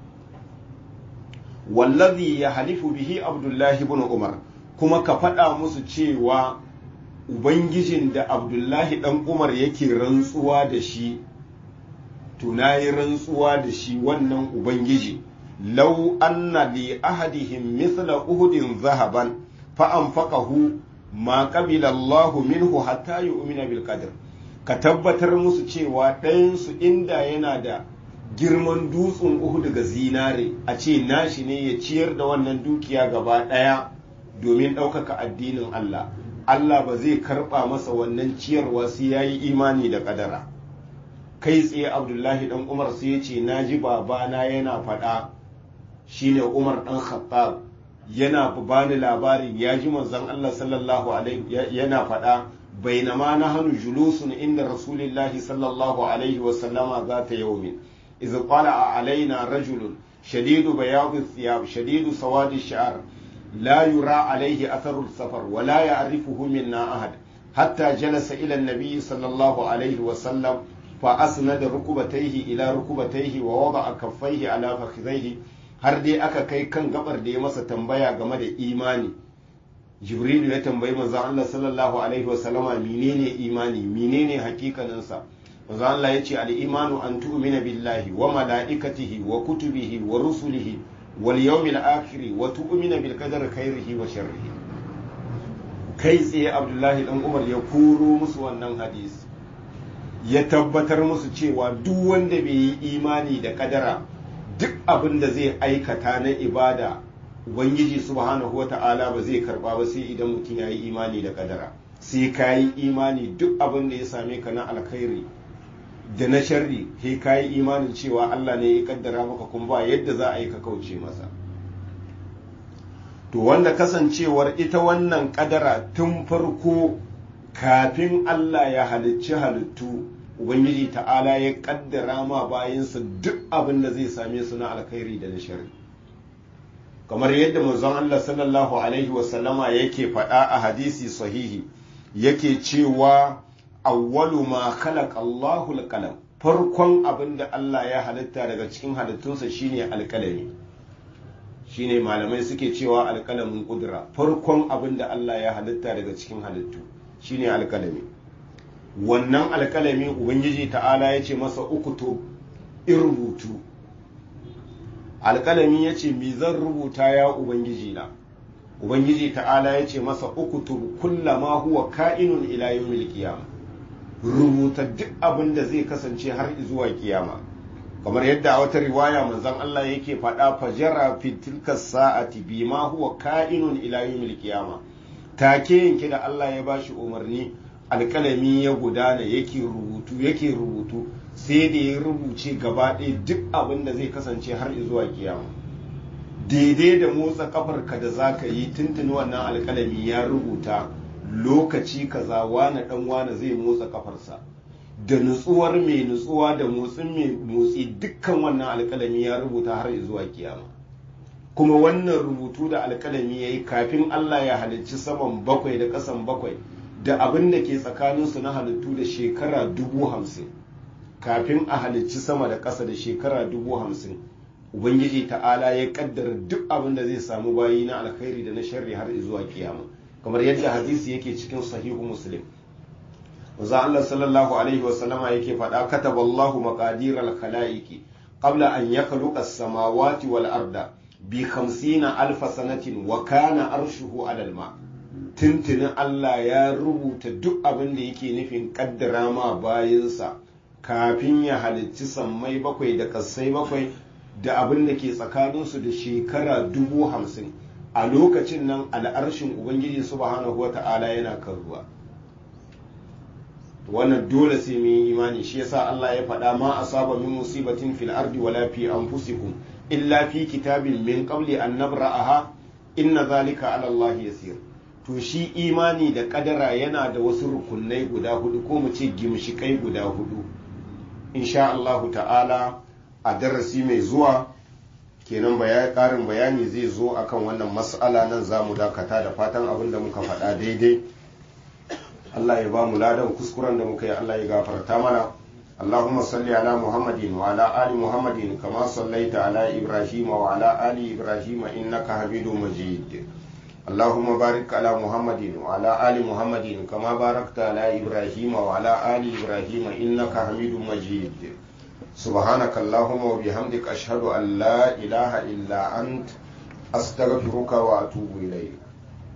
wallazi ya halifu bihi abdullahi ibn umar kuma ka faɗa musu cewa ubangijin da abdullahi ɗan umar yake rantsuwa da shi to na yi rantsuwa da shi wannan ubangiji lau anna li ahadihim mithla uhudin zahaban fa anfaqahu ma qabila Allahu minhu hatta yu'mina bil qadr ka tabbatar musu cewa ɗayansu inda yana da girman dutsen uhu daga zinare a ce nashi ne ya ciyar da wannan dukiya gaba ɗaya domin ɗaukaka addinin Allah Allah ba zai karɓa masa wannan ciyarwa sai ya yi imani da ƙadara kai tsaye abdullahi ɗan umar sai ya ce na ji babana yana faɗa shine umar ɗan khattab yana bani labarin ya ji manzon Allah sallallahu alaihi yana faɗa bainama na hannu julusun inda rasulillahi sallallahu alaihi wasallama za ta yaumin إذ طلع علينا رجل شديد بياض الثياب شديد سواد الشعر لا يرى عليه أثر السفر ولا يعرفه منا أحد حتى جلس إلى النبي صلى الله عليه وسلم فأسند ركبتيه إلى ركبتيه ووضع كفيه على فخذيه har dai aka kai kan gabar da ya masa tambaya game da imani jibrilu ya tambayi manzon Allah sallallahu alaihi wasallama menene imani menene hakikaninsa manzo Allah ya ce al-imanu an tu'mina billahi wa mala'ikatihi wa kutubihi wa rusulihi wal yawmil akhir wa tu'mina bil qadari khairihi wa sharrihi kai tsaye Abdullahi dan Umar ya koro musu wannan hadisi ya tabbatar musu cewa duk wanda bai yi imani da kadara duk abin da zai aikata na ibada ubangiji subhanahu wata'ala ba zai karba ba sai idan mutum ya yi imani da kadara sai ka yi imani duk abin da ya same ka na alkhairi da na sharri he ka yi imanin cewa Allah ne ya kaddara maka kuma ba yadda za a yi ka kauce masa to wanda kasancewar ita wannan kadara tun farko kafin Allah ya halicci halittu ubangiji ta'ala ya kaddara ma bayansa duk abin da zai same su na alkhairi da na sharri kamar yadda manzon Allah sallallahu alaihi wasallama yake faɗa a hadisi sahihi yake cewa awwalu ma khalaqa Allahu al-qalam farkon abin da Allah ya halitta daga cikin halittunsa shine alƙalami shine malamai suke cewa alƙalamin kudura farkon abin da Allah ya halitta daga cikin halittu shine alƙalami wannan alƙalami ubangiji ta'ala ya ce masa ukutu in rubutu alƙalami ya ce mi zan rubuta ya ubangiji na ubangiji ta'ala ya ce masa ukutu kullama huwa ka'inun ila yawmil qiyamah rubuta duk abin da zai kasance har zuwa kiyama kamar yadda a wata riwaya manzon Allah yake faɗa fajara fi tilka sa'ati bima huwa ka'inun ila yawmil qiyama take yanke da Allah ya bashi umarni alƙalami ya gudana yake rubutu yake rubutu sai da ya rubuce gaba ɗaya duk abin da zai kasance har zuwa kiyama daidai da motsa kafarka da zaka yi tuntuni wannan alƙalami ya rubuta lokaci kaza wane dan wane zai motsa kafarsa da nutsuwar mai nutsuwa da motsin mai motsi dukkan wannan alkalami ya rubuta har zuwa kiyama kuma wannan rubutu da alkalami ya yi kafin Allah ya halicci saman bakwai da ƙasan bakwai da abin da ke tsakaninsu na halittu da shekara dubu hamsin kafin a halicci sama da ƙasa da shekara dubu hamsin ubangiji ta'ala ya kaddara duk abin da zai samu bayi na alkhairi da na sharri har zuwa kiyama kamar yadda hadisi yake cikin sahihu muslim manzo Allah sallallahu alaihi wasallama yake faɗa kataba Allahu maqadir al-khalaiqi qabla an yakhluqa as-samawati wal arda bi 50 alf sanatin wa kana arshuhu 'ala al-ma tuntunin Allah ya rubuta duk abin da yake nufin kaddara ma bayinsa kafin ya halicci sammai bakwai da kassai bakwai da abin da ke tsakaninsu da shekara dubu hamsin a lokacin nan al'arshin ubangiji subhanahu wa ta'ala yana kan ruwa wannan dole sai mun yi imani shi yasa Allah ya faɗa ma asaba min musibatin fil ardi wala fi anfusikum illa fi kitabin min qabli an nabra'aha inna zalika ala Allah yasir to shi imani da kadara yana da wasu rukunai guda hudu ko mu ce gimshikai guda hudu insha Allah ta'ala a darasi mai zuwa kenan karin bayani zai zo akan wannan mas'ala nan za mu dakata da fatan abin da muka faɗa daidai Allah ya ba mu ladan kuskuren da muka yi Allah ya gafarta mana اللهم صل على محمد وعلى آل محمد كما صليت على إبراهيم وعلى آل إبراهيم إنك حميد مجيد اللهم بارك على محمد وعلى آل محمد كما باركت على إبراهيم وعلى آل إبراهيم إنك حميد مجيد سبحانك اللهم وبحمدك أشهد أن لا إله إلا أنت أستغفرك وأتوب إليك